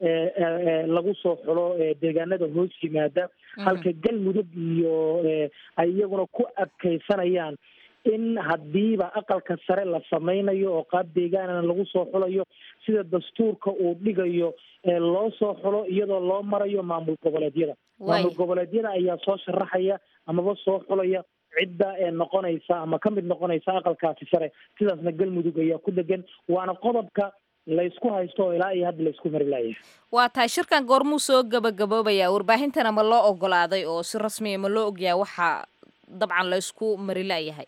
lagu soo xulo deegaanada hoos yimaada halka galmudug iyo ay iyaguna ku adkaysanayaan in haddiiba aqalka sare la samaynayo oo qaab deegaanana lagu soo xulayo sida dastuurka uu dhigayo loo soo xulo iyadoo loo marayo maamul goboleedyada maamul goboleedyada ayaa soo sharaxaya amaba soo xulaya cidda ee noqonaysa ama ka mid noqonaysa aqalkaasi sare sidaasna galmudug ayaa ku degan waana qodobka laysku haysto oo ilaa iyo hadda laysku mari layahay waa tahay shirkan goormuu soo gabagaboobayaa warbaahintana ma loo ogolaaday oo si rasmiya ma loo ogyahay waxaa dabcan laysku mari layahay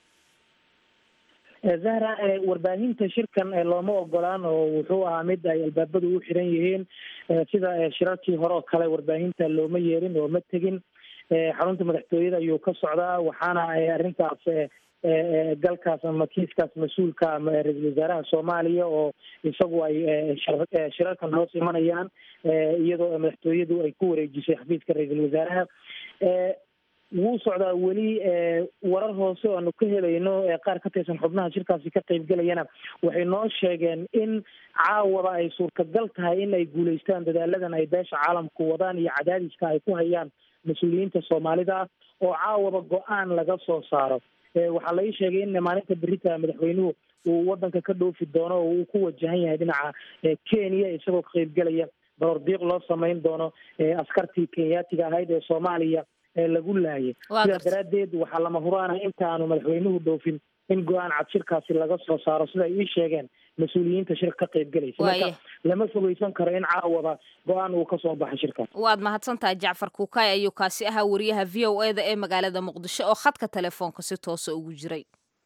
zahra warbaahinta shirkan looma ogolaan oo wuxuu ahaa mid ay albaabadu u xiran yihiin sida shirarkii hore oo kale warbaahinta looma yeerin oo ma tegin xarunta madaxtooyada ayuu ka socdaa waxaana arrintaas galkaas ama kiiskaas mas-uulka ra-iisul wasaaraha soomaaliya oo isagu ay shirarkan hoos imanayaan iyadoo madaxtooyadu ay ku wareejisay xafiiska ra-iisul wasaaraha wuu socdaa weli warar hoose oo aanu ka helayno qaar ka tirsan xubnaha shirkaasi ka qaybgelayana waxay noo sheegeen in caawaba ay suurtagal tahay in ay guulaystaan dadaaladan ay beesha caalamku wadaan iyo cadaadiska ay ku hayaan mas-uuliyiinta soomaalida oo caawaba go-aan laga soo saaro waxaa la ii sheegay in maalinta berita madaxweynuhu uu wadanka ka dhoofi doono oo uu ku wajahan yahay dhinaca kenya isagoo ka qaybgelaya baroordiiq loo samayn doono askartii kenyaatiga ahayd ee soomaaliya lagu laayay sidaa daraaddeed waxaa lama huraana intaanu madaxweynuhu dhoofin in go-aan cad shirkaasi laga soo saaro sida ay ii sheegeen mas-uuliyiinta shirka ka qaybgelaysa marka lama fogeysan karo in caawaba go-aan uu kasoo baxay shirkaas waad mahadsantahay jacfar kuukay ayuu kaasi ahaa wariyaha v o e da ee magaalada muqdisho oo khadka telefoonka si toosa ugu jiray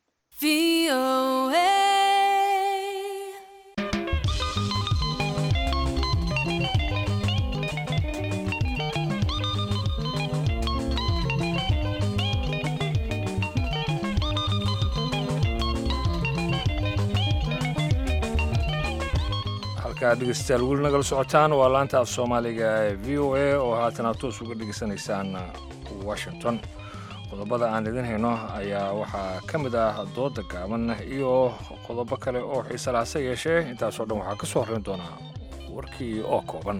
halkaa dhegeystayaal weli nagala socotaan waa laanta af soomaaliga ee v o a oo haatan aad toos uga dhegeysanaysaan washington qodobada aan idin hayno ayaa waxaa ka mid ah dooda gaaban iyo qodobo kale oo xiise lahase yeeshee intaasoo dhan waxaa ka soo horrayn doonaa warkii oo kooban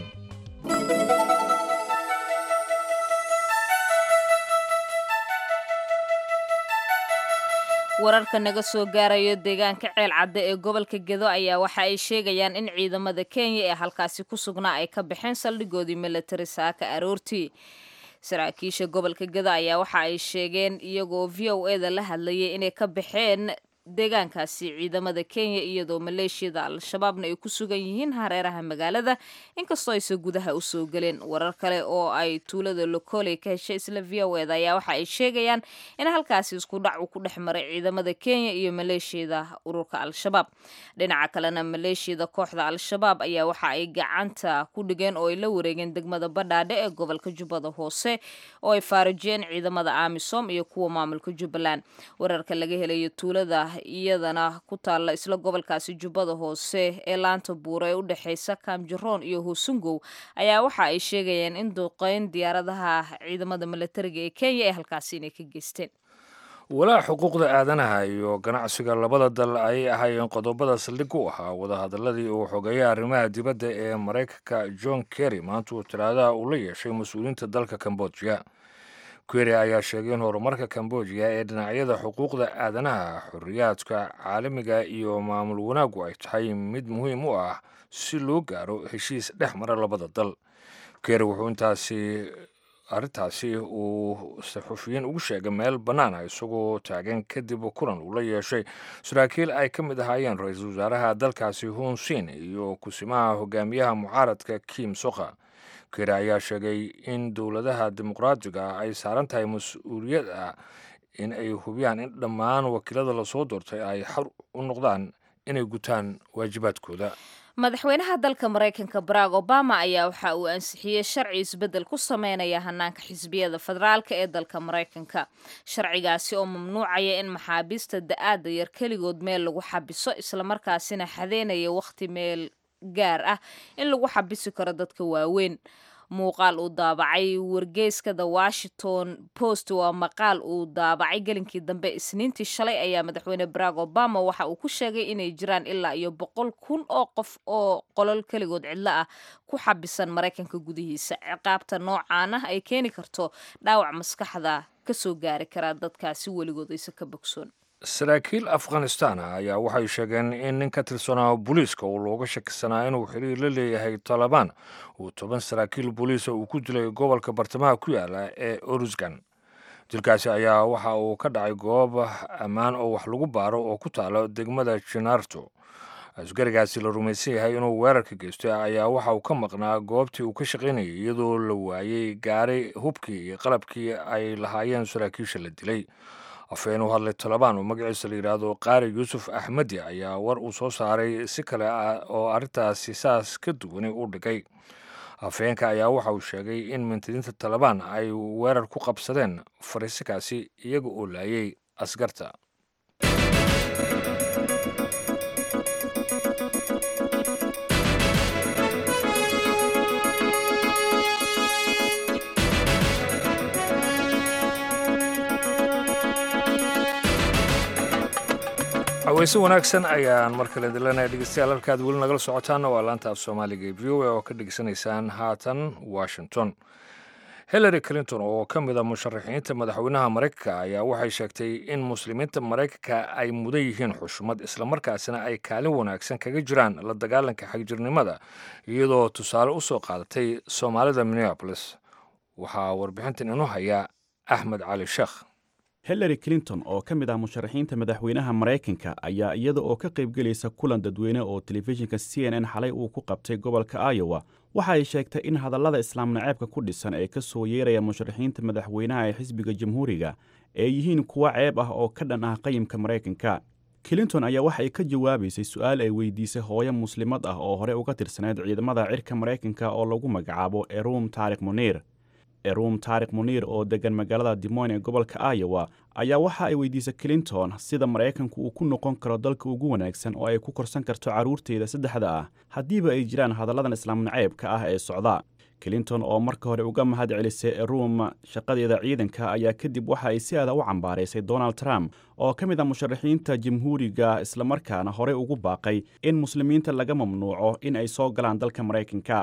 wararka naga soo gaarayo deegaanka ceel cadde ee gobolka gedo ayaa waxa ay sheegayaan in ciidamada kenya ee halkaasi ku sugnaa ay ka baxeen saldhigoodii militari saaka aroortii saraakiisha gobolka gedo ayaa waxa ay sheegeen iyagoo v o e da la hadlayay inay ka baxeen deegaankaasi ciidamada kenya iyadoo maleeshiyada al-shabaabna ay ku sugan yihiin hareeraha magaalada inkastoo aysan gudaha usoo geleen warar kale oo ay tuulada lokoley ka heshay isla v o eda ayaa waxa ay sheegayaan in halkaasi isku dhac uu ku dhex maray ciidamada kenya iyo maleeshiyada ururka al-shabaab dhinaca kalena maleeshiyada kooxda al-shabaab ayaa waxa ay gacanta ku dhigeen oo ay la wareegeen degmada badhaadhe ee gobolka jubbada hoose oo ay faarajiyeen ciidamada amisom iyo kuwa maamulka jubbaland wararka laga helayo tuulada iyadana ku taalla isla gobolkaasi jubbada hoose ee laanta buura ee u dhexeysa kaamjaroon iyo hoosungow ayaa waxa ay sheegayeen in duqeyn diyaaradaha ciidamada milatariga ee kenya ee halkaasi inay ka geysteen walaa xuquuqda aadanaha iyo ganacsiga labada dal ayay ahaayeen qodobada saldhig u ahaa wadahadaladii uu xogeeya arrimaha dibadda ee maraykanka john kerry maanta uu talaadaha uu la yeeshay mas-uuliyiinta dalka cambodia kerry ayaa sheegay in horumarka cambodia ee dhinacyada xuquuqda aadanaha xorriyaadka caalamiga iyo maamul wanaaggu ay tahay mid muhiim u ah si loo gaaro heshiis dhex mara labada dal kerry wuxuu intaasi arrintaasi uu saxufiyiin ugu sheegay meel bannaan ah isagoo taagan kadib kulan uu la yeeshay saraakiil ay ka mid ahaayeen ra-iisul wasaaraha dalkaasi hunsin iyo kusimaha hogaamiyaha mucaaradka kim soka keri ayaa sheegay in dowladaha dimuqraadiga ay saaran tahay mas-uuliyad ah in ay hubiyaan in dhammaan wakiilada lasoo doortay ay xor u noqdaan inay gutaan waajibaadkooda madaxweynaha dalka maraykanka barack obama ayaa waxa uu ansixiyey sharci isbeddel ku sameynaya hanaanka xisbiyada federaalka ee dalka maraykanka sharcigaasi oo mamnuucaya in maxaabiista da-aada yar keligood meel lagu xabiso islamarkaasina xadeynaya wakhti meel gaar ah in lagu xabisi karo dadka waaweyn muuqaal uu daabacay wargeyska the washington post waa maqaal uu daabacay gelinkii dambe isniintii shalay ayaa madaxweyne barack obama waxa uu ku sheegay inay jiraan ilaa iyo boqol kun oo qof oo qolol keligood cidlo ah ku xabisan maraykanka gudihiisa ciqaabta noocan ah ay keeni karto dhaawac maskaxda kasoo gaari karaa dadkaasi weligood aysa ka bogsoon saraakiil afghanistan ah ayaa waxay sheegeen in nin ka tirsanaa booliiska uu looga shakisanaa inuu xiriir la leeyahay talabaan uu toban saraakiil booliisa uu ku dilay gobolka bartamaha ku yaala ee orusgan dilkaasi ayaa waxa uu ka dhacay goob ammaan oo wax lagu baaro oo ku taalo degmada jinaarto asgarigaasi la rumaysan yahay inuu weerarka geystay ayaa waxa uu ka maqnaa goobtii uu ka shaqaynayay iyadoo la waayey gaari hubkii iyo qalabkii ay lahaayeen saraakiisha la dilay afhayeen u hadlay talabaan oo magaciisa la yidhaahdo qaari yuusuf axmedi ayaa war uu soo saaray si kale ah oo arrintaasi saas ka duwani u dhigay afhayeenka ayaa waxa uu sheegay in mintidiinta talabaan ay weerar ku qabsadeen fariisikaasi iyaga oo laayay askarta haweyse wanaagsan ayaan mar kale dilanaya dhegeystayaal halkaad weli nagala socotaanna waa laanta af soomaaliga ee v o a oo ka dhegeysanaysaan haatan washington hillary clinton oo ka mid a musharaxiinta madaxweynaha maraykanka ayaa waxay sheegtay in muslimiinta maraykanka ay mudan yihiin xushmad islamarkaasina ay kaalin wanaagsan kaga jiraan la dagaalanka xagjirnimada iyadoo tusaale u soo qaadatay soomaalida minneabolis waxaa warbixintan inoo haya axmed cali sheekh hillary clinton oo ka mid ah musharaxiinta madaxweynaha maraykanka ayaa iyada oo ka qaybgelaysa kulan dadweyne oo telefishinka c n n xalay uu ku qabtay gobolka iowa waxa ay sheegtay in hadallada islaam naceebka ku dhisan ee ka soo yeeraya musharaxiinta madaxweynaha ee xisbiga jamhuuriga ee yihiin kuwa ceeb ah oo ka dhan ah qayimka maraykanka clinton ayaa waxa ay ka jawaabaysay su-aal ay weydiisay hooyo muslimad ah oo hore uga tirsaneyd ciidamada cirka maraykanka oo lagu magacaabo erum taarik muniir erum taarik muniir oo deggan magaalada dimoyn ee gobolka iowa ayaa waxa ay weydiisay clinton sida maraykanku uu ku noqon karo dalka ugu wanaagsan oo ay ku korsan karto carruurteeda saddexda ah haddiiba ay jiraan hadalladan islaam naceebka ah ee socda clinton oo marka hore uga mahad celisay erum shaqadeeda ciidanka ayaa kadib waxa ay si aada u cambaaraysay donald trump oo ka mid ah musharaxiinta jamhuuriga islamarkaana horey ugu baaqay in muslimiinta laga mamnuuco in ay soo galaan dalka maraykanka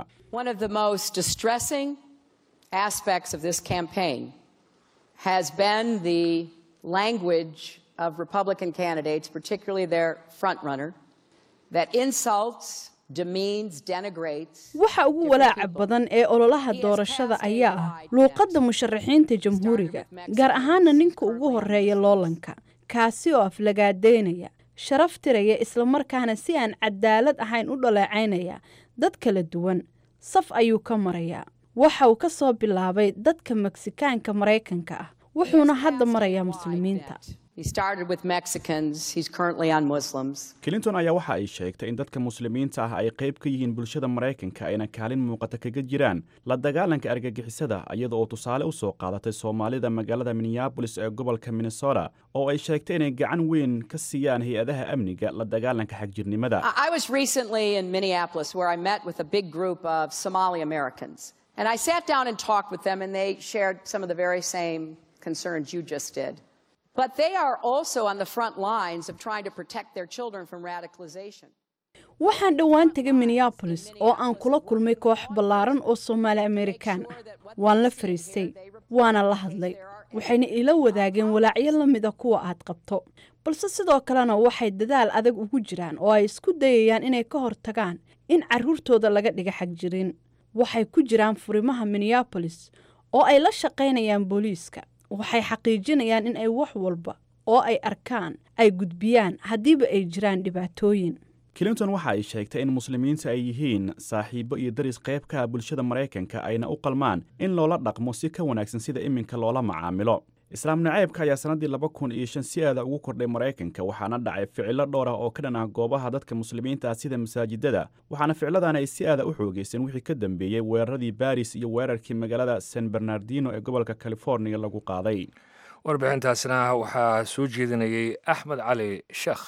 aspects of this campaign has been the language of Republican candidates, particularly their frontrunner, that insults, demeans, denigrates. waxa ugu walaaca badan ee ololaha doorashada ayaa ah luuqadda musharaxiinta jamhuuriga gaar ahaana ninka ugu horeeya loolanka kaasi oo aflagaadeynaya sharaf tiraya islamarkaana si aan cadaalad ahayn u dhaleecaynaya dad kala duwan saf ayuu ka marayaa waxa uu ka soo bilaabay dadka meksikaanka maraykanka ah wuxuuna hadda marayaa muslimiinta clinton ayaa waxa ay sheegtay in dadka muslimiinta ah ay qayb ka yihiin bulshada maraykanka ayna kaalin muuqata kaga jiraan la dagaalanka argagixisada iyada oo tusaale u soo qaadatay soomaalida magaalada minneabolis ee gobolka minnesota oo ay sheegtay inay gacan weyn ka siiyaan hay-adaha amniga la dagaalanka xagjirnimada And I sat down and talked with them, and they shared some of the very same concerns you just did. But they are also on the front lines of trying to protect their children from radicalization. waxaan dhowaan tegay minneabolis oo aan kula kulmay koox ballaaran oo soomaali amerikaan ah waan la fariistay waana la hadlay waxayna ila wadaageen walaacyo la mida kuwa aad qabto balse sidoo kalena waxay dadaal adag ugu jiraan oo ay isku dayayaan inay ka hortagaan in carruurtooda laga dhiga xagjirin waxay ku jiraan furimaha minneabolis oo ay la shaqaynayaan booliiska waxay xaqiijinayaan in ay wax walba oo ay arkaan ay gudbiyaan haddiiba ay jiraan dhibaatooyin clinton waxa ay sheegtay in muslimiinta ay yihiin saaxiibo iyo daris qayb ka ah bulshada maraykanka ayna u qalmaan in loola dhaqmo si ka wanaagsan sida iminka loola macaamilo islaam naceebka ayaa sannaddii laba kun iyo shan si aada ugu kordhay maraykanka waxaana dhacay ficilo dhowr ah oo ka dhan ah goobaha dadka muslimiinta ah sida masaajidada waxaana ficiladan ay si aada u xoogayseen wixii ka dambeeyey weeraradii baris iyo weerarkii magaalada san bernardino ee gobolka californiya lagu qaaday warbixintaasna waxaa soo jeedinayey axmed cali sheekh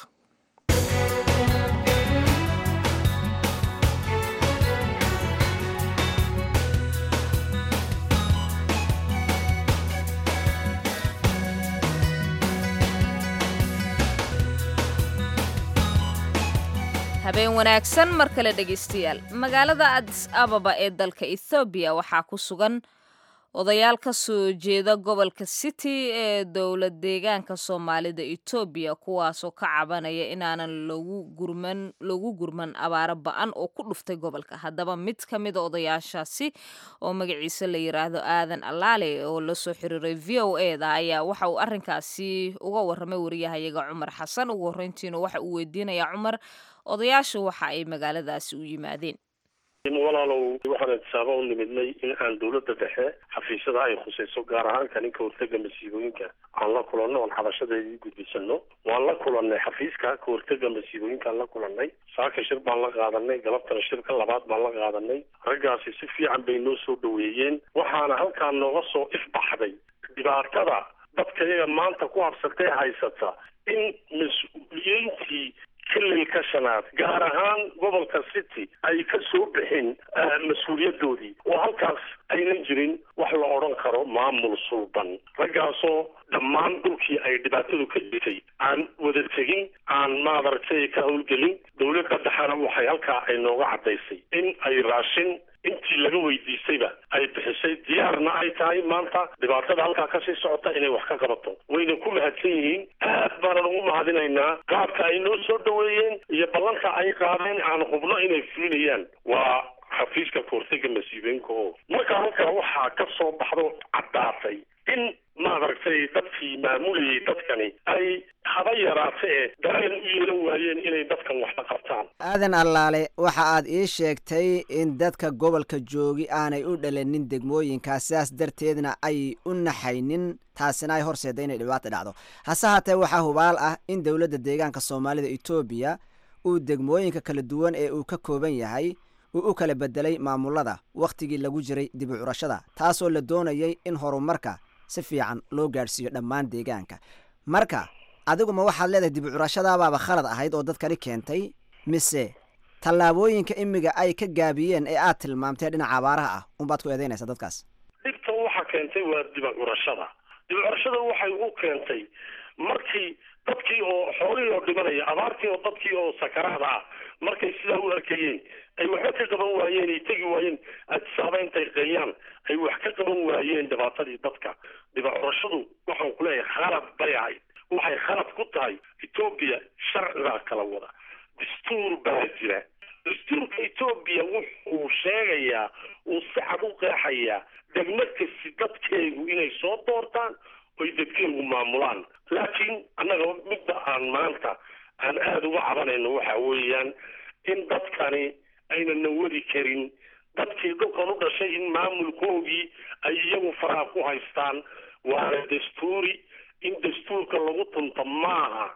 habeen wanaagsan mar kale dhegaystayaal magaalada adis ababa ee dalka ethoobiya waxaa ku sugan odayaal ka soo jeeda gobolka city ee dowlad deegaanka soomaalida etoobiya kuwaasoo ka cabanaya inaanan lagu gurman lagu gurman abaaro ba-an oo ku dhuftay gobolka haddaba mid ka mida odayaashaasi oo magaciisa la yiraahdo aadan allaale oo lasoo xiriiray v o e da ayaa waxa uu arrinkaasi uga waramay wariyahayaga cumar xasan ugu horreyntiina waxa uu weydiinayaa cumar odayaashu waxa ay magaaladaasi u yimaadeen walaalow waxaan itisaaba u nimidnay in aan dawladda dhexe xafiisyada ay khusayso gaar ahaan ka ninka hortega masiibooyinka aan la kulanno oon xabashadeedii gudbisano waan la kulannay xafiiska ka hortega masiibooyinkaan la kulannay saaka shir baan la qaadanay galabtana shirka labaad baan la qaadanay raggaasi si fiican bay noo soo dhaweeyeen waxaana halkaa nooga soo ifbaxday dhibaatada dadka iyaga maanta ku habsatee haysata in mas-uuliyiintii kililka shanaad gaar ahaan gobolka city ay ka soo bixin mas-uuliyadoodii oo halkaas aynan jirin wax la odhan karo maamul sulban raggaasoo dhammaan dhulkii ay dhibaatadu ka jirtay aan wada tegin aan maadaragtay ka howlgelin dawladda dhexena waxay halkaa ay nooga caddaysay in ay raashin intii laga weydiistayba ay bixisay diyaarna ay tahay maanta dhibaatada halkaa kasii socota inay wax ka qabato wayna ku mahadsan yihiin aad baanan ugu mahadinaynaa qaabka ay noo soo dhaweeyeen iyo ballanka ay qaadeen aan hubno inay fulinayaan waa xafiiska kahortega masiibooyinka oo marka halkaa waxaa ka soo baxdo caddaatay in maaragtay dadkii maamulayay dadkani ay haba yaraate ee dareen u yeelan waayeen inay dadkan waxba qabtaan aadan allaale waxa aad ii sheegtay in dadka gobolka joogi aanay u dhalanin degmooyinkaas sidaas darteedna ay u naxaynin taasina ay horseeda inay dhibaato dhacdo hase haatee waxaa hubaal ah in dowladda deegaanka soomaalida etoobiya uu degmooyinka kala duwan ee uu ka kooban yahay uu u kala bedelay maamulada wakhtigii lagu jiray dib u curashada taasoo la doonayay in horumarka si fiican loo gaadhsiiyo dhammaan deegaanka marka adiguma waxaad leedahay dib u curashadabaaba khalad ahayd oo dadkani keentay mise tallaabooyinka imiga ay ka gaabiyeen ee aad tilmaamtay dhinaca abaaraha ah unbaad ku eedeynaysaa dadkaas dhibtan waxaa keentay waa dib u curashada dib u curashada waxay u keentay markii dadkii oo xoolihii oo dhimanaya abaartii oo dadkii oo sakaraada ah markay sidaa u arkayeen ay waxba ka qaban waayeen ay tegi waayeen adisaaba intay qeeyaan ay wax ka qaban waayeen dhibaatadii dadka dhibacurashadu waxaan ku leeyahay khalad bay ahayd waxay khalad ku tahay etoobiya sharcigaa kala wada dastuur baa jira dastuurka etoobiya wuxuu sheegayaa uu si cad u qeexayaa degmo kasti dadkeegu inay soo doortaan oy dadkeegu maamulaan laakiin annaga midda aan maanta aan aada uga cabanayno waxa weeyaan in dadkani aynan wadi karin dadkii dhulkan u dhashay in maamulkoogii ay iyagu faraha ku haystaan waana dastuuri in dastuurka lagu tunto maaha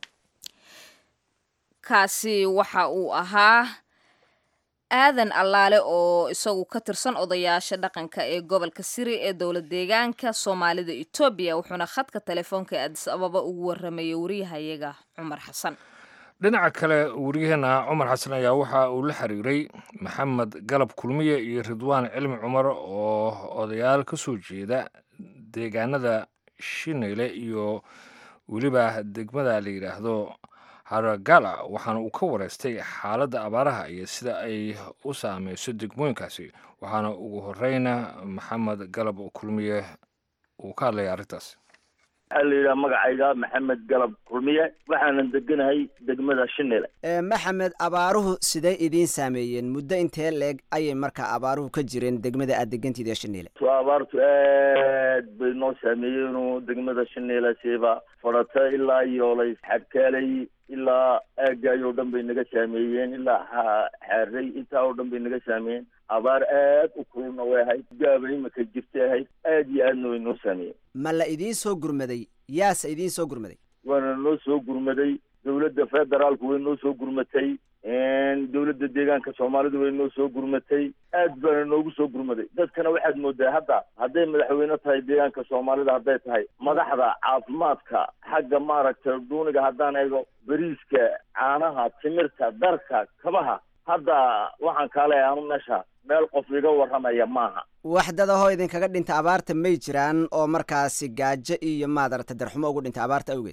kaasi waxa uu ahaa aadan allaale oo isagu ka tirsan odayaasha dhaqanka ee gobolka siri ee dowlad deegaanka soomaalida etoobiya wuxuuna khadka telefoonka ee adis ababa ugu waramayay wariyahayaga cumar xasan dhinaca kale wariyaheena cumar xasan ayaa waxa uu la xiriiray maxamed galab kulmiye iyo ridwaan cilmi cumar oo odayaal ka soo jeeda deegaanada shineyle iyo weliba degmada la yidhaahdo haragala waxaana uu ka wareystay xaaladda abaaraha iyo sida ay u saameyso degmooyinkaasi waxaana ugu horeyna maxamed galab kulmiye uu ka hadlaya arrintaas waxaa la yidhaha magacayga maxamed galab kulmiye waxaanan deganahay degmada shinile maxamed abaaruhu sidee idiin saameeyeen muddo intee leeg ayay markaa abaaruhu ka jireen degmada aad degantiid ee shinile to abaartu aad bay noo saameeyeenu degmada shinile siiba fadhata ilaa yoolay xadkaalay ilaa aagaay oo dhan bay naga saameeyeen ilaa xaaray intaa oo dhan bay naga saameeyeen abaar aad u kululna way ahayd gaaba imika jirtay ahayd aad iyo aadna way noo saameeyeen ma la idiin soo gurmaday yaase idiin soo gurmaday waana noo soo gurmaday dowladda federaalku way noo soo gurmatay dowladda deegaanka soomaalidu way noo soo gurmatay aad baana noogu soo gurmaday dadkana waxaad moodaa hadda hadday madaxweyne tahay deegaanka soomaalida hadday tahay madaxda caafimaadka xagga maaragtay dhuuniga haddaan eego beriiska caanaha timirta darka kabaha hadda waxaan kaa leeyahay anu meesha meel qof iga warramaya maaha waxdadahoo idinkaga dhinta abaarta may jiraan oo markaasi gaajo iyo maadarata darxumo ugu dhintay abaarta awgeed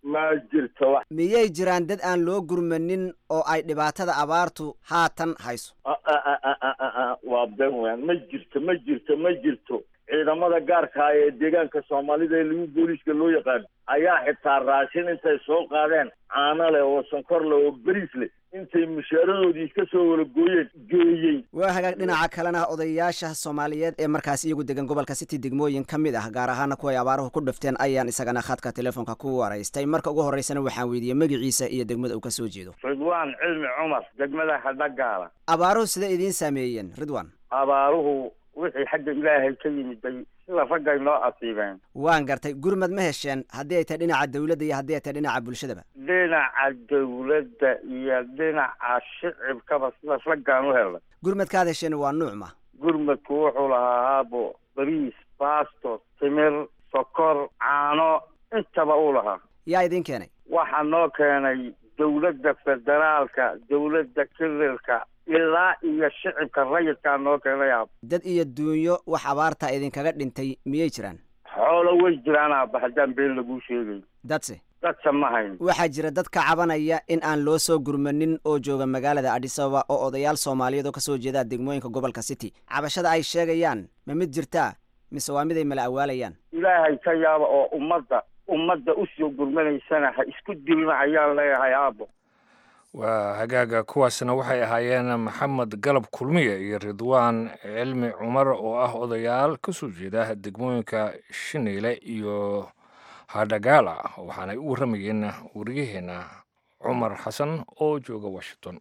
ma jirto wax miyay jiraan dad aan loo gurmanin oo ay dhibaatada abaartu haatan hayso A- a- a- a- a- a- a- waa been weyn ma jirto ma jirto ma jirto ciidamada gaarka ah ee deegaanka soomaalida ee lagu booliiska loo yaqaan ayaa xitaa raashin intay soo qaadeen caano leh oo sonkor leh oo beriis leh intay mushaaradoodii iska soo wala gooyeen geeyey waa hagaag dhinaca kalena odayaasha soomaaliyeed ee markaas iyagu degan gobolka city degmooyin ka mid ah gaar ahaana kuwa ay abaaruhu ku dhufteen ayaan isagana khadka telefoonka ku waraystay marka ugu horreysana waxaan weydiiyey magaciisa iyo degmada uu ka soo jeedo ridwaan cilmi cumar degmada hadhagaala abaaruhu sidee idiin saameeyeen ridwan abaaruhu wixii xagga ilaahay ka yimid bay sida raggay noo asiibeen waan gartay gurmad ma hesheen haddii ay tahay dhinaca dawladda iyo haddii ay tahay dhinaca bulshadaba dhinaca dawladda iyo dhinaca shicibkaba sida raggaan u helnay gurmadkaad hesheen waa nuucma gurmadku wuxuu lahaa haabo bariis baasto timir sokor caano intaba uu lahaa yaa idiin keenay waxaa noo keenay dawladda federaalka dawladda kililka ilaa iyo shicibka rayidkaa noo keenay aab dad iyo duunyo wax abaarta idinkaga dhintay miyay jiraan xoolo way jiraan aaba haddaan been laguu sheegay dadse dadsa ma hayn waxaa jira dad ka cabanaya in aan loo soo gurmanin oo jooga magaalada adis ababa oo odayaal soomaaliyeed oo kasoo jeeda degmooyinka gobolka city cabashada ay sheegayaan ma mid jirtaa mise waa mid ay mala awaalayaan ilaahay ka yaaba oo ummadda ummadda usoo gurmanaysana ha isku dilna ayaan leeyahay aabo waa hagaaga kuwaasna waxay ahaayeen maxamed galab kulmiye iyo ridwaan cilmi cumar oo ah odayaal ka soo jeeda degmooyinka shineyle iyo hadhagaala waxaanay u warramayeen wariyaheenna cumar xasan oo jooga washington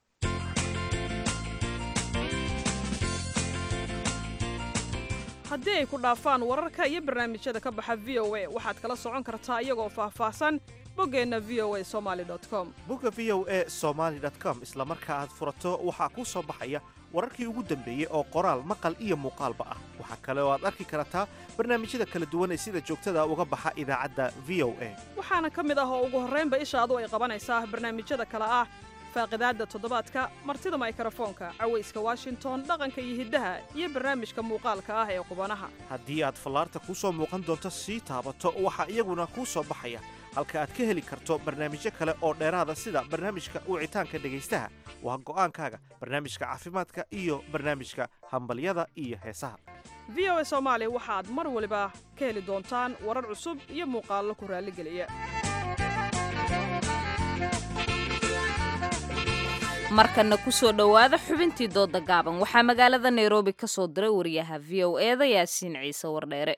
haddii ay ku dhaafaan wararka iyo barnaamijyada ka baxa v o a waxaad kala socon kartaa iyagoo faahfaahsan boggeenna v o a somaali com bogga v o a somaali com isla marka aad furato waxaa kuu soo baxaya wararkii ugu dambeeyey oo qoraal maqal iyo muuqaalba ah waxaa kale oo aad arki kartaa barnaamijyada kala duwan ee sida joogtada uga baxa idaacadda v o a waxaana ka mid ah oo ugu horraynba ishaadu ay qabanaysaa barnaamijyada kale ah faaqidaadda toddobaadka martida maykrofoonka cawayska washington dhaqanka iyo hiddaha iyo barnaamijka muuqaalka ah ee qubanaha haddii aad fallaarta kuu soo muuqan doonto sii taabato waxaa iyaguna kuu soo baxaya halka aad ka heli karto barnaamijyo kale oo dheeraada sida barnaamijka wicitaanka dhegaystaha waa go'aankaaga barnaamijka caafimaadka iyo barnaamijka hambalyada iyo heesaha v o a soomaali waxaad mar waliba ka heli doontaan warar cusub iyo muuqaallo ku raalligeliya markana ku soo dhowaada xubintii dooda gaaban waxaa magaalada nairobi ka soo diray wariyaha v o eda yaasiin ciise wardheere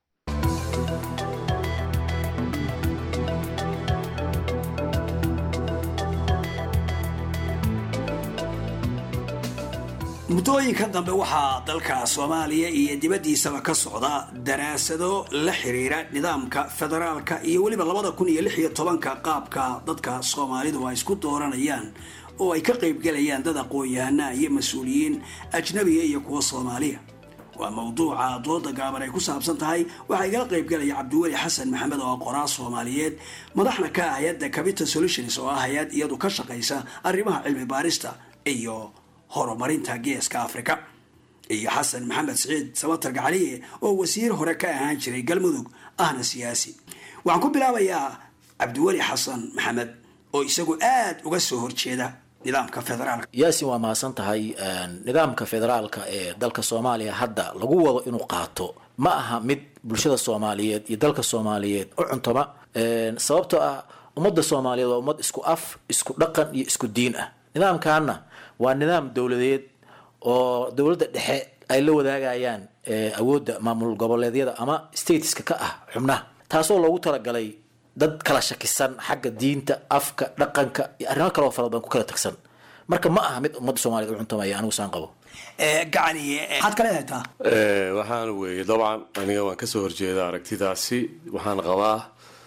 muddooyinka dambe waxaa dalka soomaaliya iyo dibaddiisaba ka socda daraasado la xiriira nidaamka federaalka iyo weliba labada kun iyo lix iyo tobanka qaabka dadka soomaalidu ay isku dooranayaan oo ay ka qaybgalayaan dad aqoon-yahana iyo mas-uuliyiin ajnabiga iyo kuwa soomaaliya waa mawduuca dooda gaaban ay ku saabsan tahay waxaa igala qaybgalaya cabdiweli xasan maxamed oo qoraa soomaaliyeed madaxna ka ah hay-adda capital solutions oo ah hay-ad iyadu ka shaqaysa arrimaha cilmi baarista iyo horumarinta geeska africa iyo xasan maxamed siciid sabatar gacaliye oo wasiir hore ka ahaan jiray galmudug ahna siyaasi waxaan ku bilaabayaa cabdiweli xasan maxamed oo isagu aada uga soo horjeeda nidaamka federaalka yaasin waa mahadsan tahay nidaamka federaalka ee dalka soomaaliya hadda lagu wado inuu qaato ma aha mid bulshada soomaaliyeed iyo dalka soomaaliyeed u cuntoma sababtoo ah ummadda soomaaliyeed waa ummad isku af isku dhaqan iyo isku diin ah nidaamkaana waa nidaam dowladeed oo dowladda dhexe ay la wadaagayaan awoodda maamul goboleedyada ama stateska ka ah xubnaha taasoo loogu talagalay dad kala shakisan xagga diinta afka dhaqanka iyo arrimo kaleo fara badan ku kala tagsan marka ma aha mid ummadda soomaliyeed u cuntamaya anigu saan qabo gacaniye maxaad kale eegtaa waxaana weeye dabcan aniga waan kasoo horjeeda aragtidaasi waxaan qabaa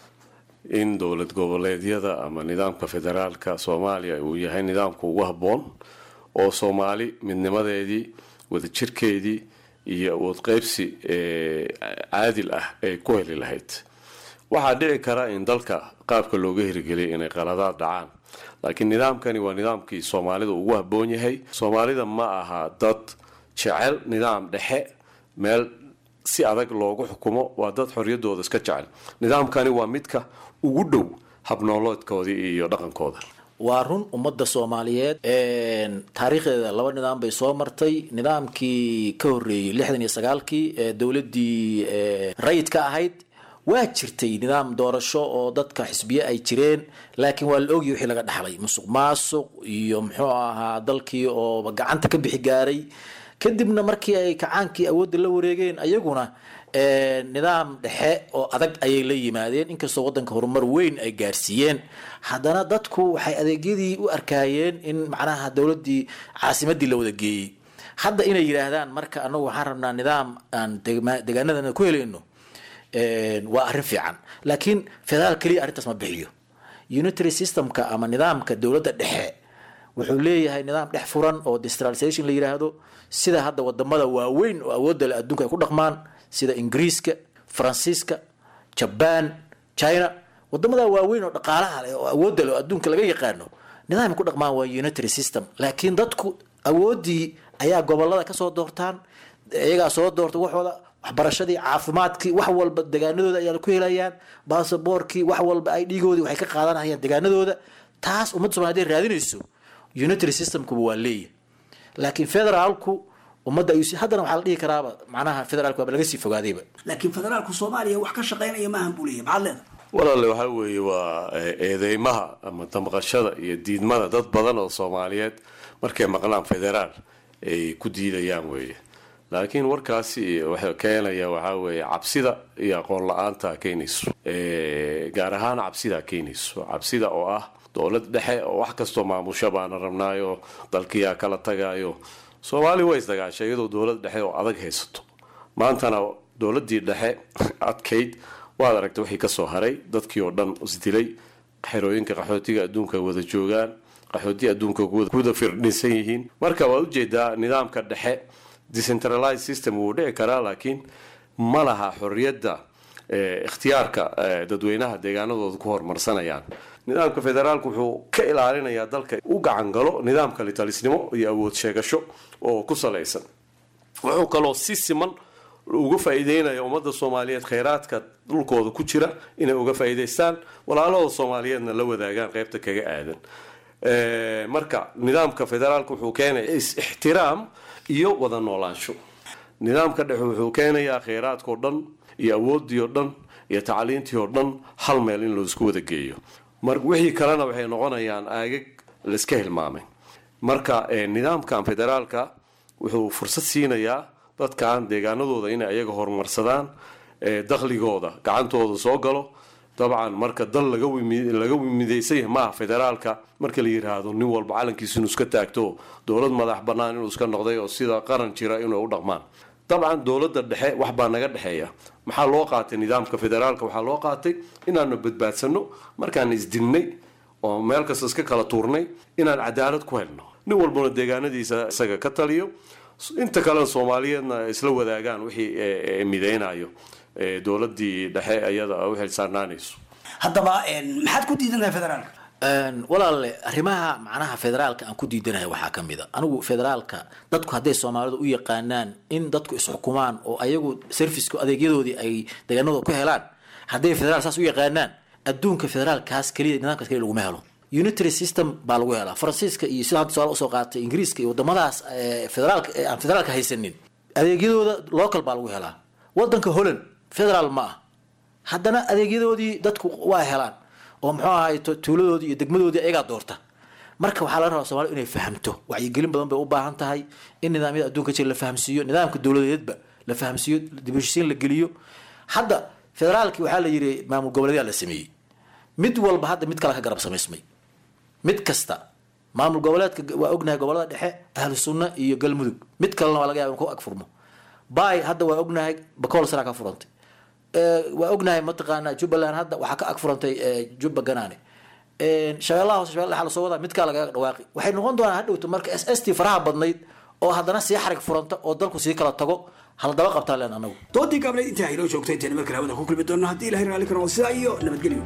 in dowlad goboleedyada ama nidaamka federaalka soomaaliya uu yahay nidaamka ugu habboon oo soomaali midnimadeedii wadajirkeedii iyo awood qeybsi caadil ah ay ku heli lahayd waxaa dhici kara in dalka qaabka looga hirgeliyay inay qaladaad dhacaan laakiin nidaamkani waa nidaamkii soomaalida ugu habboon yahay soomaalida ma aha dad jecel nidaam dhexe meel si adag loogu xukumo waa dad xoriyadooda iska jecel nidaamkani waa midka ugu dhow habnooloodkoodii iyo dhaqankooda waa run ummadda soomaaliyeed taariikhdeeda laba nidaam bay soo martay nidaamkii ka horreeyey lixdan iyo sagaalkii ee dowladdii rayidka ahayd waa jirtay nidaam doorasho oo dadka xisbiye ay jireen laakiin waa la ogyahy wixii laga dhaxlay musuq maasuq iyo muxuu ahaa dalkii oo gacanta ka bixi gaaray kadibna markii ay kacaankii awoodda la wareegeen ayaguna nidaam dhexe oo adag ayay la yimaadeen inkastoo wadanka horumar weyn ay gaarsiiyeen haddana dadku waxay adeegyadii u arkaayeen in macnaha dowladii caasimadii la wada geeyey hadda inay yidhaahdaan marka anagu waxaan rabnaa nidaam aan degaanadana ku helayno waa arrin fiican laakiin federaal keliya arrintaas ma bixiyo unitary systemka ama nidaamka dowladda dhexe wuxuu leeyahay nidaam dhex furan oo decentralization la yidhaahdo sida hadda wadamada waaweyn oo awoodda le adduunka ay ku dhaqmaan sida ingiriiska faransiiska jaban china wadamada waaweyn oo dhaqaalaha leh oo awoodda leh oo adduunka laga yaqaano nidaamay ku dhaqmaan waa unitary system laakiin dadku awooddii ayaa gobolada kasoo doortaan iyagaa soo doorta waxooda waxbarashadii caafimaadkii wax walba degaanadooda ayaa ku helayaan basaboorkii wax walba ay dhiigoodii waxay ka qaadanayaan degaanadooda taas ummadda somalia haday raadinayso unitary systemkuba waa leeyahy laakiin federaalku ummadda ayuu haddana waxaa la dhihi karaaba macnaha federaalku waaba laga sii fogaadayba laakiin federaalku soomaaliya wax ka shaqaynaya maahan buu leeyahy maxaad leedahay walaale waxaa weeye waa eedeymaha ama damqashada iyo diidmada dad badan oo soomaaliyeed markay maqlaan federaal ay ku diidayaan weeye laakiin warkaasi waxa keenaya waxaa weeye cabsida iyo aqoon la-aanta keenayso gaar ahaan cabsida keenayso cabsida oo ah dowlad dhexe oo wax kastoo maamusho baana rabnaayo dalkiyaa kala tagayo soomaali way isdagaashay iyadoo dowlad dhexe oo adag haysato maantana dowladii dhexe adkayd waad aragtay wixii kasoo haray dadkii oo dhan isdilay xerooyinka qaxootiga adduunka wada joogaan qaxooti adduunka kuwada firdhinsan yihiin marka waad ujeedaa nidaamka dhexe decentralized system wuu dhici karaa laakiin ma laha xorriyadda ikhtiyaarka dadweynaha deegaanadooda ku horumarsanayaan nidaamka federaalku wuxuu ka ilaalinayaa dalka u gacan galo nidaamka litalisnimo iyo awood sheegasho oo ku salaysan wuxuu kaloo si siman uga faa'iideynaya ummadda soomaaliyeed kheyraadka dhulkooda ku jira inay uga faa'iidaystaan walaalahooda soomaaliyeedna la wadaagaan qeybta kaga aadan marka nidaamka federaalka wuxuu keenaya is-ixtiraam iyo wada noolaansho nidaamka dhexe wuxuu keenayaa kheyraadkao dhan iyo awoodii oo dhan iyo tacliintii oo dhan hal meel in laisku wada geeyo mar wixii kalena waxay noqonayaan aagag laiska hilmaamay marka nidaamkan federaalka wuxuu fursad siinayaa dadkan deegaanadooda inay ayaga horumarsadaan dakhligooda gacantooda soo galo dabcan marka dal laga midaysan yahay maaha federaalka marka la yiraahdo nin walba calankiisa inuu iska taagto dowlad madax banaan inuu iska noqday oo sida qaran jira inay u dhaqmaan dabcan dowladda dhexe wax baa naga dhexeeya maxaa loo qaatay nidaamka federaalka waxaa loo qaatay inaanu badbaadsano markaan isdilnay oo meel kasta iska kala tuurnay inaan cadaalad ku helno nin walbana deegaanadiisa isaga ka taliyo inta kalena soomaaliyeedna isla wadaagaan wixii mideynayo dowladii dhexe ayada u xilsaanaanayso haddaba maxaad ku diidantahay federaalka walaale arrimaha macnaha federaalka aan ku diidanahay waxaa ka mid a anigu federaalka dadku hadday soomaalidu u yaqaanaan in dadku isxukumaan oo ayagu servicku adeegyadoodii ay deegaanadooda ku helaan hadday federaal saas u yaqaanaan adduunka federaalkaas keliya nidaamkaas keliya laguma helo unitary system baa lagu helaa faransiiska iyo sida hadda su-aal usoo qaatay ingiriiska iyo wadamadaas federaalka aan federaalka haysanin adeegyadooda local baa lagu helaa wadanka holland federaal ma ah haddana adeegyadoodii dadku waa helaan oo muxuu ahay tuuladoodii iyo degmadoodii ayagaa doorta marka waxaa laga rabaa somalia inay fahamto wacyigelin badan bay u baahan tahay in nidaamyada adduunka jira la fahamsiiyo nidaamka dowladeedba la fahamsiiyo dibheshiisiin la geliyo hadda federaalkii waxaa la yiri maamul goboleedyaa la sameeyey mid walba hadda mid kale ka garab samaysmay mid kasta maamul goboleedka waa ognahay gobolada dhexe ahlu sunna iyo galmudug mid kalena waa laga yaba in ku agfurmo bay hadda waa ognahay bakool sanaa ka furantay waa ognahay mataqaana jubbaland hadda waxaa ka ag furantay jubba ganaane shabeellaha hoose shabella la soo wadaa midkaa lagaga dhawaaqi waxay noqon doonaa hadhowto marka s s t faraha badnayd oo haddana sii xarig furanta oo dalku sii kala tago haldaba qabtaan leen anagu doodii gaableed intaa inoo joogtay intayna markale hawada ku kulmi doonno haddii ilahay raalli ka noqdo sidaa iyo nabadgelyo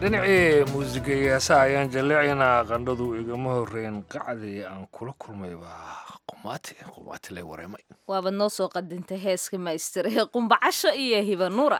dhinacii muusiga iyo heesaha ayaan jalleecaynaa qandhadu igama horreyn qacdii aan kula kulmay waa qumaati qumaati lay wareemay waabad noo soo qadintay heeska maystir ee qumbacasho iyo hibanuura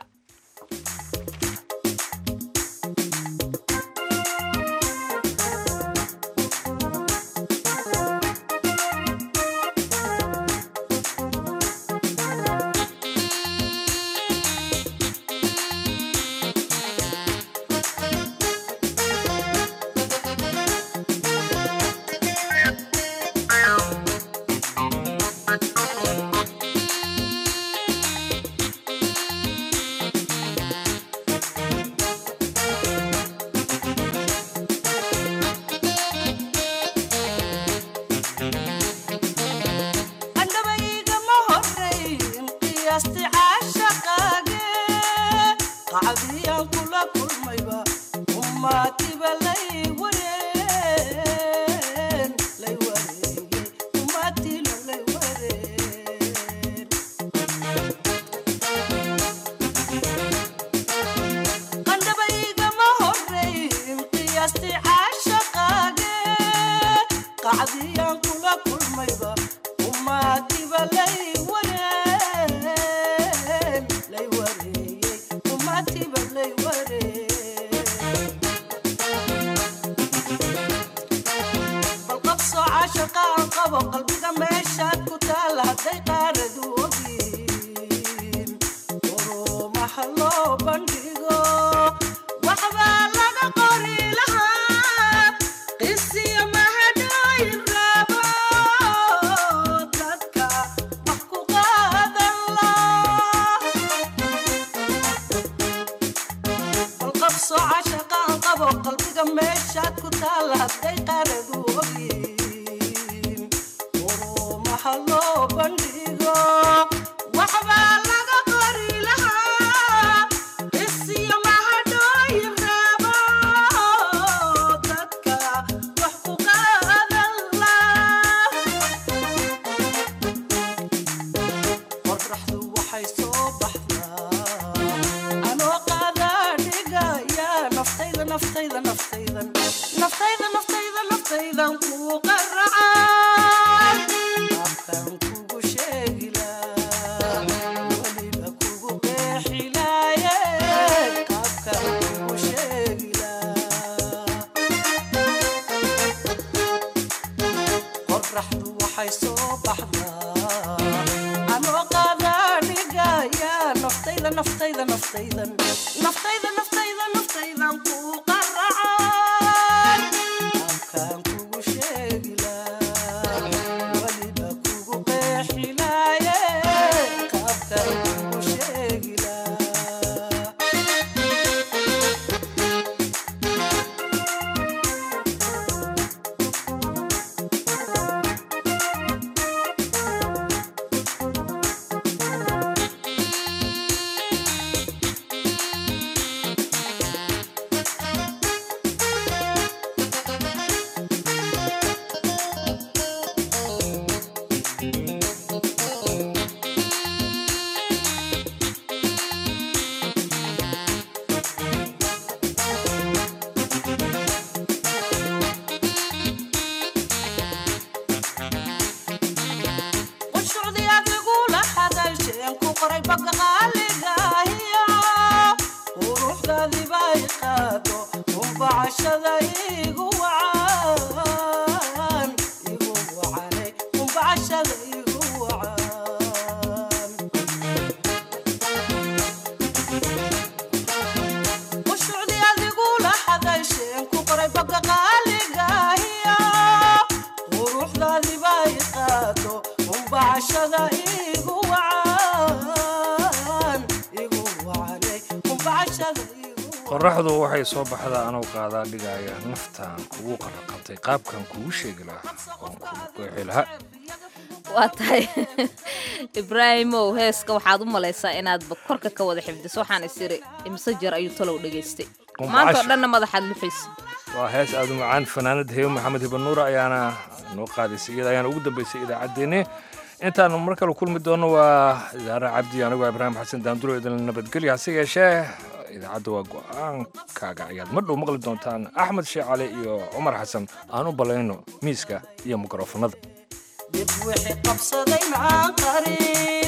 qoraxdu waxay soo baxdaa anuu qaadaa dhigaya naftaan kugu qaraqabtay qaabkan kugu sheegi lahaa oon kugu qeexi lahaa waa tahay ibraahimow heeska waxaad u malaysaa inaadba korka ka wada xifdiso waxaan is iri imse jeer ayuu talow dhegaystay maantao dhanna madaxaad luxaysa waa hees aad u macaan fanaanada heyo maxamed hibanuur ayaana noo qaadaysay iyada ayaana ugu dambaysay idaacaddeenni intaanu mar kale kulmi doono waa idaare cabdi anigoo ibraahim xasan daanduro idin nabadgelya hase yeeshee idaacadda waa go-aankaaga ayaad mar dhow maqli doontaan axmed sheekh cali iyo cumar xasan aan u ballayno miiska iyo mikrofonada dib wixii qabsaday maan qarin